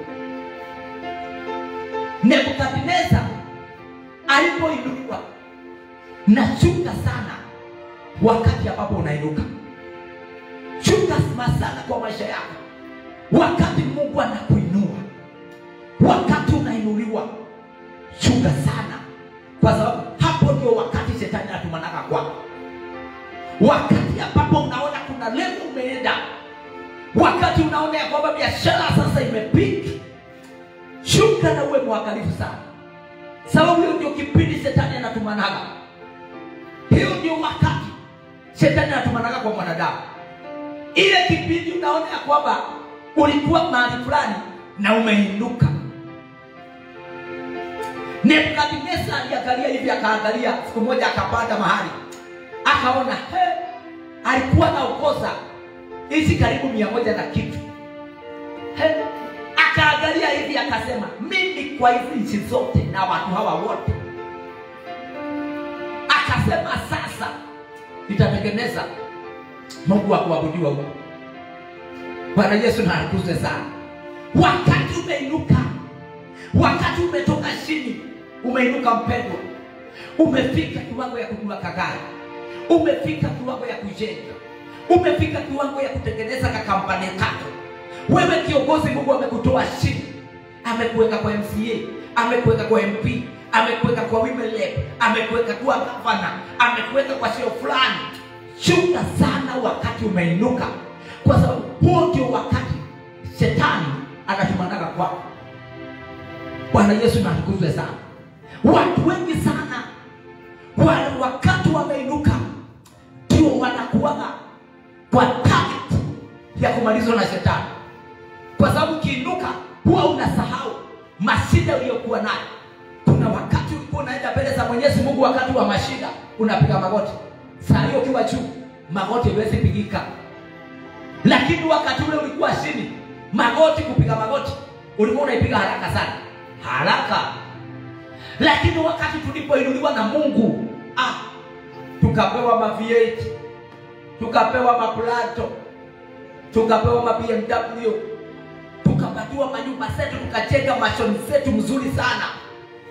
Nebukadneza alipoinuliwa, na chunga sana wakati ambapo unainuka, chunga sana kwa maisha yako, wakati Mungu anakuinua, wakati unainuliwa, chunga sana, kwa sababu hapo ndio wakati shetani anatumanaga kwako, wakati ambapo unaona kuna level umeenda wakati unaona ya kwamba biashara sasa imepiki, shuka na uwe mwangalifu sana, sababu hiyo ndio kipindi shetani anatumanaga. Hiyo ndio wakati shetani anatumanaga kwa mwanadamu, ile kipindi unaona ya kwamba ulikuwa mahali fulani na umeinuka. Nebukadneza aliangalia hivi, akaangalia siku moja, akapanda mahali, akaona he, alikuwa naokoza hizi karibu mia moja na kitu He, akaangalia hivi akasema, mimi kwa hizi nchi zote na watu hawa wote, akasema sasa nitatengeneza Mungu wa kuabudiwa huko. Bwana Yesu na atukuzwe sana. Wakati umeinuka, wakati umetoka chini, umeinuka mpendwa, umefika kiwango ya kununua kagari, umefika kiwango ya kujenga umefika kiwango ya kutengeneza kakampani kako. Wewe kiongozi, Mungu amekutoa chini, amekuweka kwa MCA, amekuweka kwa MP, amekuweka kwa women rep, amekuweka kuwa gavana, amekuweka kwa sio fulani. Chunga sana wakati umeinuka, kwa sababu huo ndio wakati shetani anatumanaga kwako. Bwana Yesu na atukuzwe sana. Watu wengi sana wale wakati wameinuka ndio wanakuwaga kwa target ya kumalizwa na shetani, kwa sababu ukiinuka huwa unasahau mashida uliyokuwa nayo. Kuna wakati ulikuwa unaenda mbele za Mwenyezi Mungu, wakati wa mashida unapiga magoti. Saa hiyo ukiwa juu, magoti haiwezi pigika, lakini wakati ule ulikuwa chini, magoti, kupiga magoti ulikuwa unaipiga haraka sana, haraka. Lakini wakati tulipoinuliwa na Mungu, ah, tukapewa ma V8 tukapewa maplato, tukapewa ma BMW, tukapatiwa manyumba zetu, tukajenga mashoni zetu mzuri sana.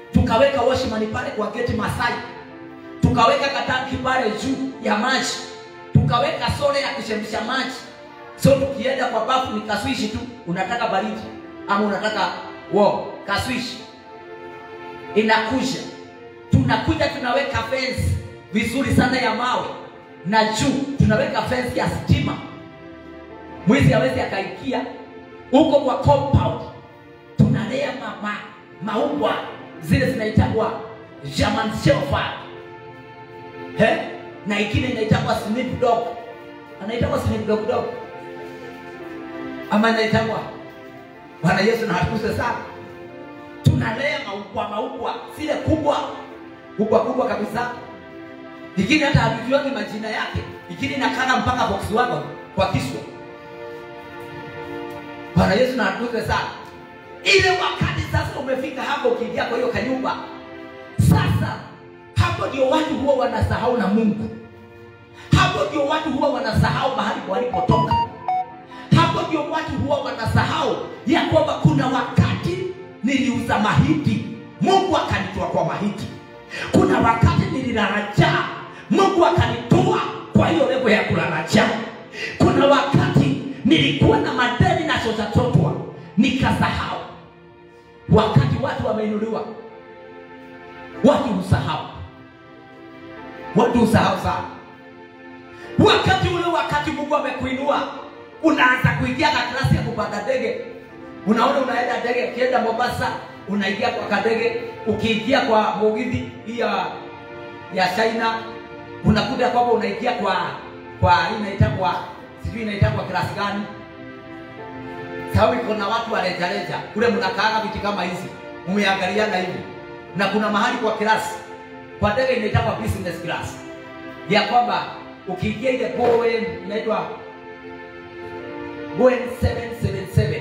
tukaweka washman pale kwa geti Masai, tukaweka katanki pale juu ya maji, tukaweka sole ya kuchemsha maji. So tukienda kwa bafu ni kaswishi tu, unataka baridi ama unataka warm, kaswishi inakuja. Tunakuja tunaweka fence vizuri sana ya mawe, na juu tunaweka fence ya stima, mwizi hawezi akaikia huko kwa compound. Tunalea mama maua zile zinaitagwa German Shepherd he na ingine inaitagwa Snoop Dogg, anaitagwa Snoop Dogg dog ama inaitagwa Bwana Yesu na hatukuse sana. Tunalea maubwa maubwa zile kubwa kubwa kubwa kabisa, ingine hata hatujuagi majina yake, ingine inakana mpaka box wako kwa kiswa. Bwana Yesu na hatukuse sana. Ile wakati sasa umefika hapo, ukiingia kwa hiyo kanyumba sasa, hapo ndio watu huwa wanasahau na Mungu. Hapo ndio watu huwa wanasahau mahali walipotoka. Hapo ndio watu huwa wanasahau ya kwamba kuna wakati niliuza mahindi, Mungu akanitoa kwa mahindi. Kuna wakati nililala njaa, Mungu akanitoa kwa hiyo levo ya kulala njaa. Kuna wakati nilikuwa na madeni na chotatotwa, nikasahau. Wakati watu wameinuliwa, watu husahau, watu husahau sana. Wakati ule, wakati Mungu amekuinua, unaanza kuingia na klasi ya kupanda ndege. Unaona, unaenda ndege, ukienda Mombasa unaingia kwa kadege, ukiingia kwa Mugithi hii ya ya China unakuta kwamba unaingia kwa kwa hii inaitwa sijui inaitwa klasi gani, sababu iko na watu wa rejareja kule, mnakaaga viti kama hizi, umeangaliana hivi, na kuna mahali kwa klasi kwa ndege inaitwa business class, ya kwamba ukiingia ile Boeing inaitwa Boeing 777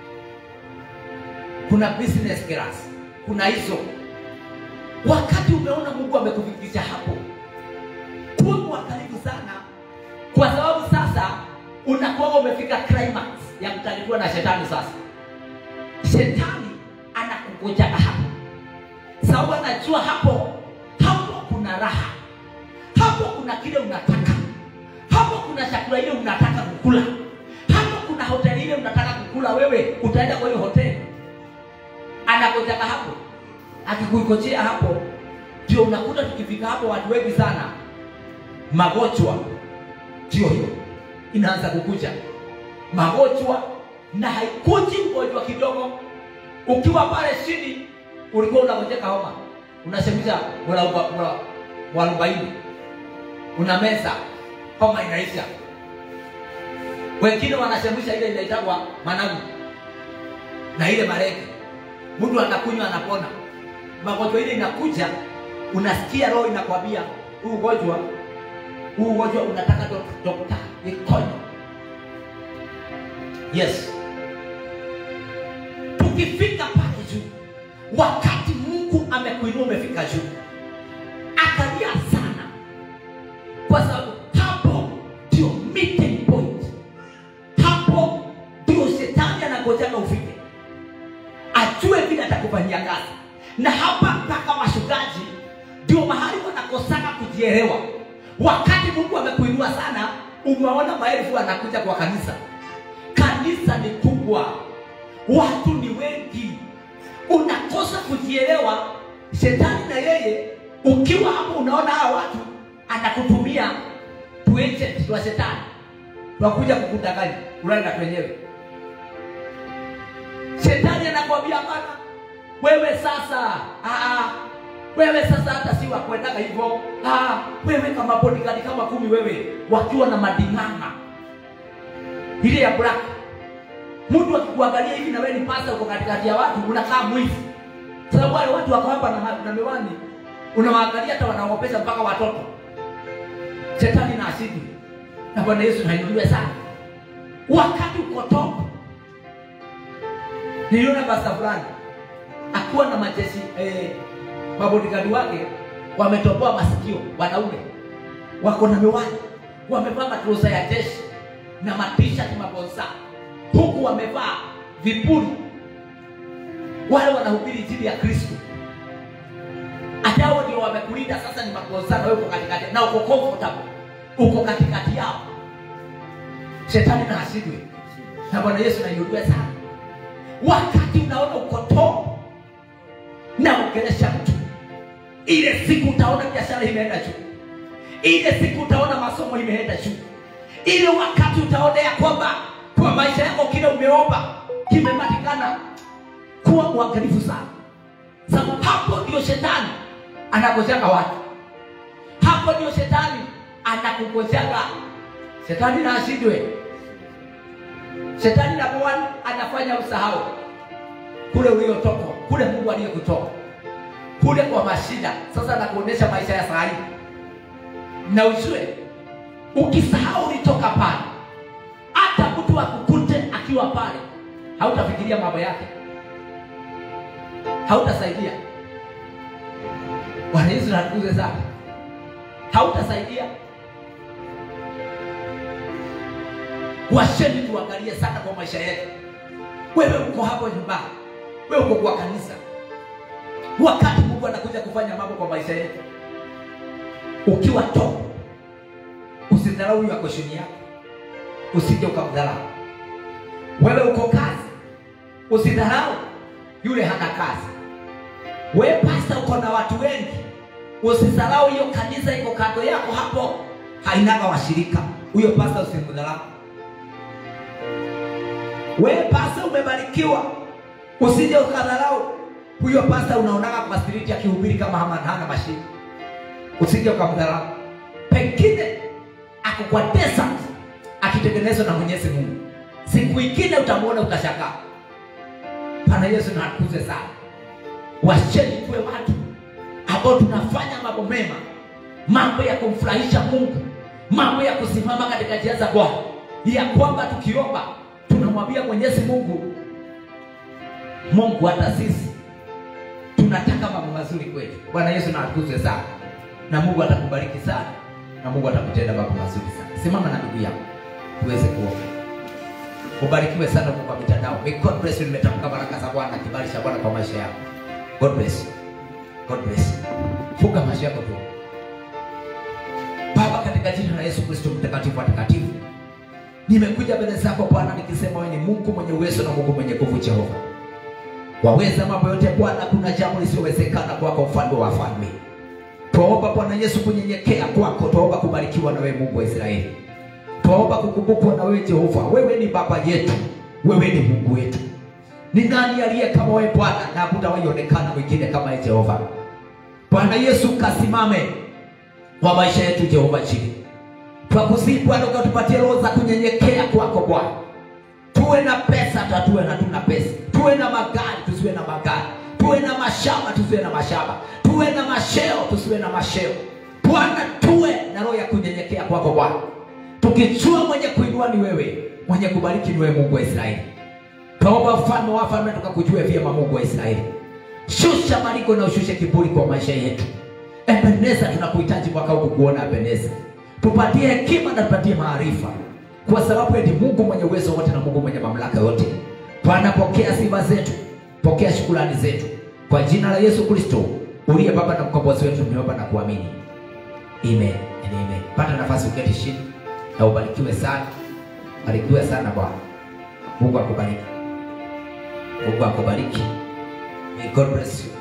kuna business class, kuna hizo. Wakati umeona Mungu amekufikisha hapo, kuwa mwangalifu sana, kwa sababu sasa unakuwa umefika climax ya kutalikiwa na shetani. Sasa shetani anakugojaga hapo, sababu anajua hapo hapo kuna raha, hapo kuna kile unataka, hapo kuna chakula ile unataka kukula, hapo kuna hoteli ile unataka kukula. Wewe utaenda kwa hiyo hoteli anakojaga hapo, akikuikojea hapo, ndio unakuta tukifika hapo, watu wengi sana magonjwa ndio hiyo inaanza kukuja magonjwa, na haikuji ugonjwa kidogo. Ukiwa pale chini ulikuwa unagojeka homa, unasemisha mwarobaini, una meza, homa inaisha. Wengine wanasemisha ile inaitagwa managu na ile marege mtu anakunywa anapona. Magonjwa ile inakuja, unasikia roho inakwambia huu ugonjwa huu ugonjwa unataka dokta ikonyo. Yes, tukifika pale juu, wakati Mungu amekuinua umefika juu, angalia sana, kwa sababu hapo ndio meeting point, hapo ndio shetani anagojaga ufike ajue vile atakufanyia kazi. Na hapa mpaka washugaji ndio mahali wanakosana kujielewa. Wakati Mungu amekuinua sana, umeona maelfu anakuja kwa kanisa. Kanisa ni kubwa, watu ni wengi, unakosa kujielewa. Shetani na yeye, ukiwa hapo, unaona hawa watu anakutumia tu agent wa shetani, wakuja kukudanganya, ulale na wenyewe Shetani anakwambia bana, wewe sasa aa, wewe sasa hata si wakwendaga hivyo. Wewe kama bodyguard kama kumi, wewe wakiwa na mading'ang'a ile ya black, mtu akikuangalia hivi na wewe ni pasta, uko katikati ya watu, unakaa mwizi. Sababu wale watu wako hapa na, na miwani, unawaangalia hata wanaogopesha mpaka watoto. Shetani na asidi na Bwana Yesu nainuliwe sana wakati uko top Niliona pasta fulani akuwa na majeshi eh, mabodigadi wake wametoboa masikio, wanaume wako na miwani, wamevaa matruza ya jeshi na matishati mabonsa, huku wamevaa vipuli. Wale wanahubiri injili ya Kristo, wamekulinda sasa ni makozano wewe uko katikati na uko comfortable uko katikati yao shetani na asidwe na bwana yesu nainuliwe sana wakati unaona uko top naongelesha mtu ile siku utaona biashara imeenda juu ile siku utaona masomo imeenda juu ile wakati utaona ya kwamba kwa maisha yako kile umeomba kimepatikana kuwa mwangalifu sana sababu hapo ndio shetani anagojaga watu hapo ndio shetani anakugojaga shetani na ashindwe shetani number one anafanya usahau kule uliotoka kule mungu aliyekutoka kule kwa mashida sasa anakuonyesha maisha ya saa hii na ujue ukisahau ulitoka pale hata mtu akukute akiwa pale hautafikiria mambo yake hautasaidia bwana yesu natukuze sana hautasaidia washeni tuangalie sana kwa maisha yetu wewe uko hapo nyumbani wewe uko kwa kanisa wakati mungu anakuja kufanya mambo kwa maisha yetu ukiwa top usidharau huyo ako chini yako usije ukamdharau wewe uko kazi usidharau yule hana kazi wewe pasta uko na watu wengi usidharau hiyo kanisa iko kando yako hapo hainaga washirika huyo pasta usimdharau wewe pasta umebarikiwa usije ukadharau huyo pasta unaonaga kwa street akihubiri kama hana hana mashine usije ukamdharau pengine ako kwa desert akitengenezwa na mwenyezi mungu siku ingine utamwona utashangaa pana yesu natukuze sana washeni tuwe watu ambao tunafanya mambo mema mambo ya kumfurahisha mungu mambo ya kusimama katika njia za bwana ya kwamba tukiomba tunamwambia mwenyezi mungu mungu hata sisi tunataka mambo mazuri kwetu bwana yesu natukuzwe sana na mungu atakubariki sana na mungu atakutenda mambo mazuri sana simama na ndugu yako tuweze kuomba ubarikiwe sana huko kwa mitandao May god bless you nimetamka baraka za bwana kibali cha bwana kwa maisha yako god bless you god bless you funga maisha yako tu baba katika jina la yesu kristo mtakatifu watakatifu nimekuja mbele zako bwana nikisema wewe ni mungu mwenye uwezo na mungu mwenye nguvu jehova waweza mambo yote bwana kuna jambo lisiowezekana kwako mfalme wa falme twaomba bwana yesu kunyenyekea kwako twaomba kubarikiwa na wewe mungu wa israeli twaomba kukumbukwa na wewe jehova wewe ni baba yetu wewe ni mungu wetu ni nani aliye kama wewe bwana na hakutawaionekana mwingine kama wewe jehova bwana yesu kasimame kwa maisha yetu jehova chini twakusii bwana ukatupatie roho za kunyenyekea kwako bwana tuwe na pesa tatuwe na tuna pesa tuwe na magari tusiwe na magari tuwe na mashamba tusiwe na mashamba tuwe na masheo tusiwe na masheo bwana tuwe na roho ya kunyenyekea kwako bwana tukijua mwenye kuinua ni wewe mwenye kubariki ni wewe mungu wa israeli twaomba mfalme wa falme tukakujue vyema mungu wa israeli shusha maliko na ushushe kiburi kwa maisha yetu ebeneza tunakuhitaji mwaka huu kuona ebeneza tupatie hekima na tupatie maarifa kwa sababu eti mungu mwenye uwezo wote na mungu mwenye mamlaka yote bwana pokea sifa zetu pokea shukulani zetu kwa jina la yesu kristo uliye baba na mkombozi wetu tumeomba na kuamini amen and amen pata nafasi uketi chini na ubarikiwe sana barikiwe sana bwana mungu akubariki mungu akubariki may god bless you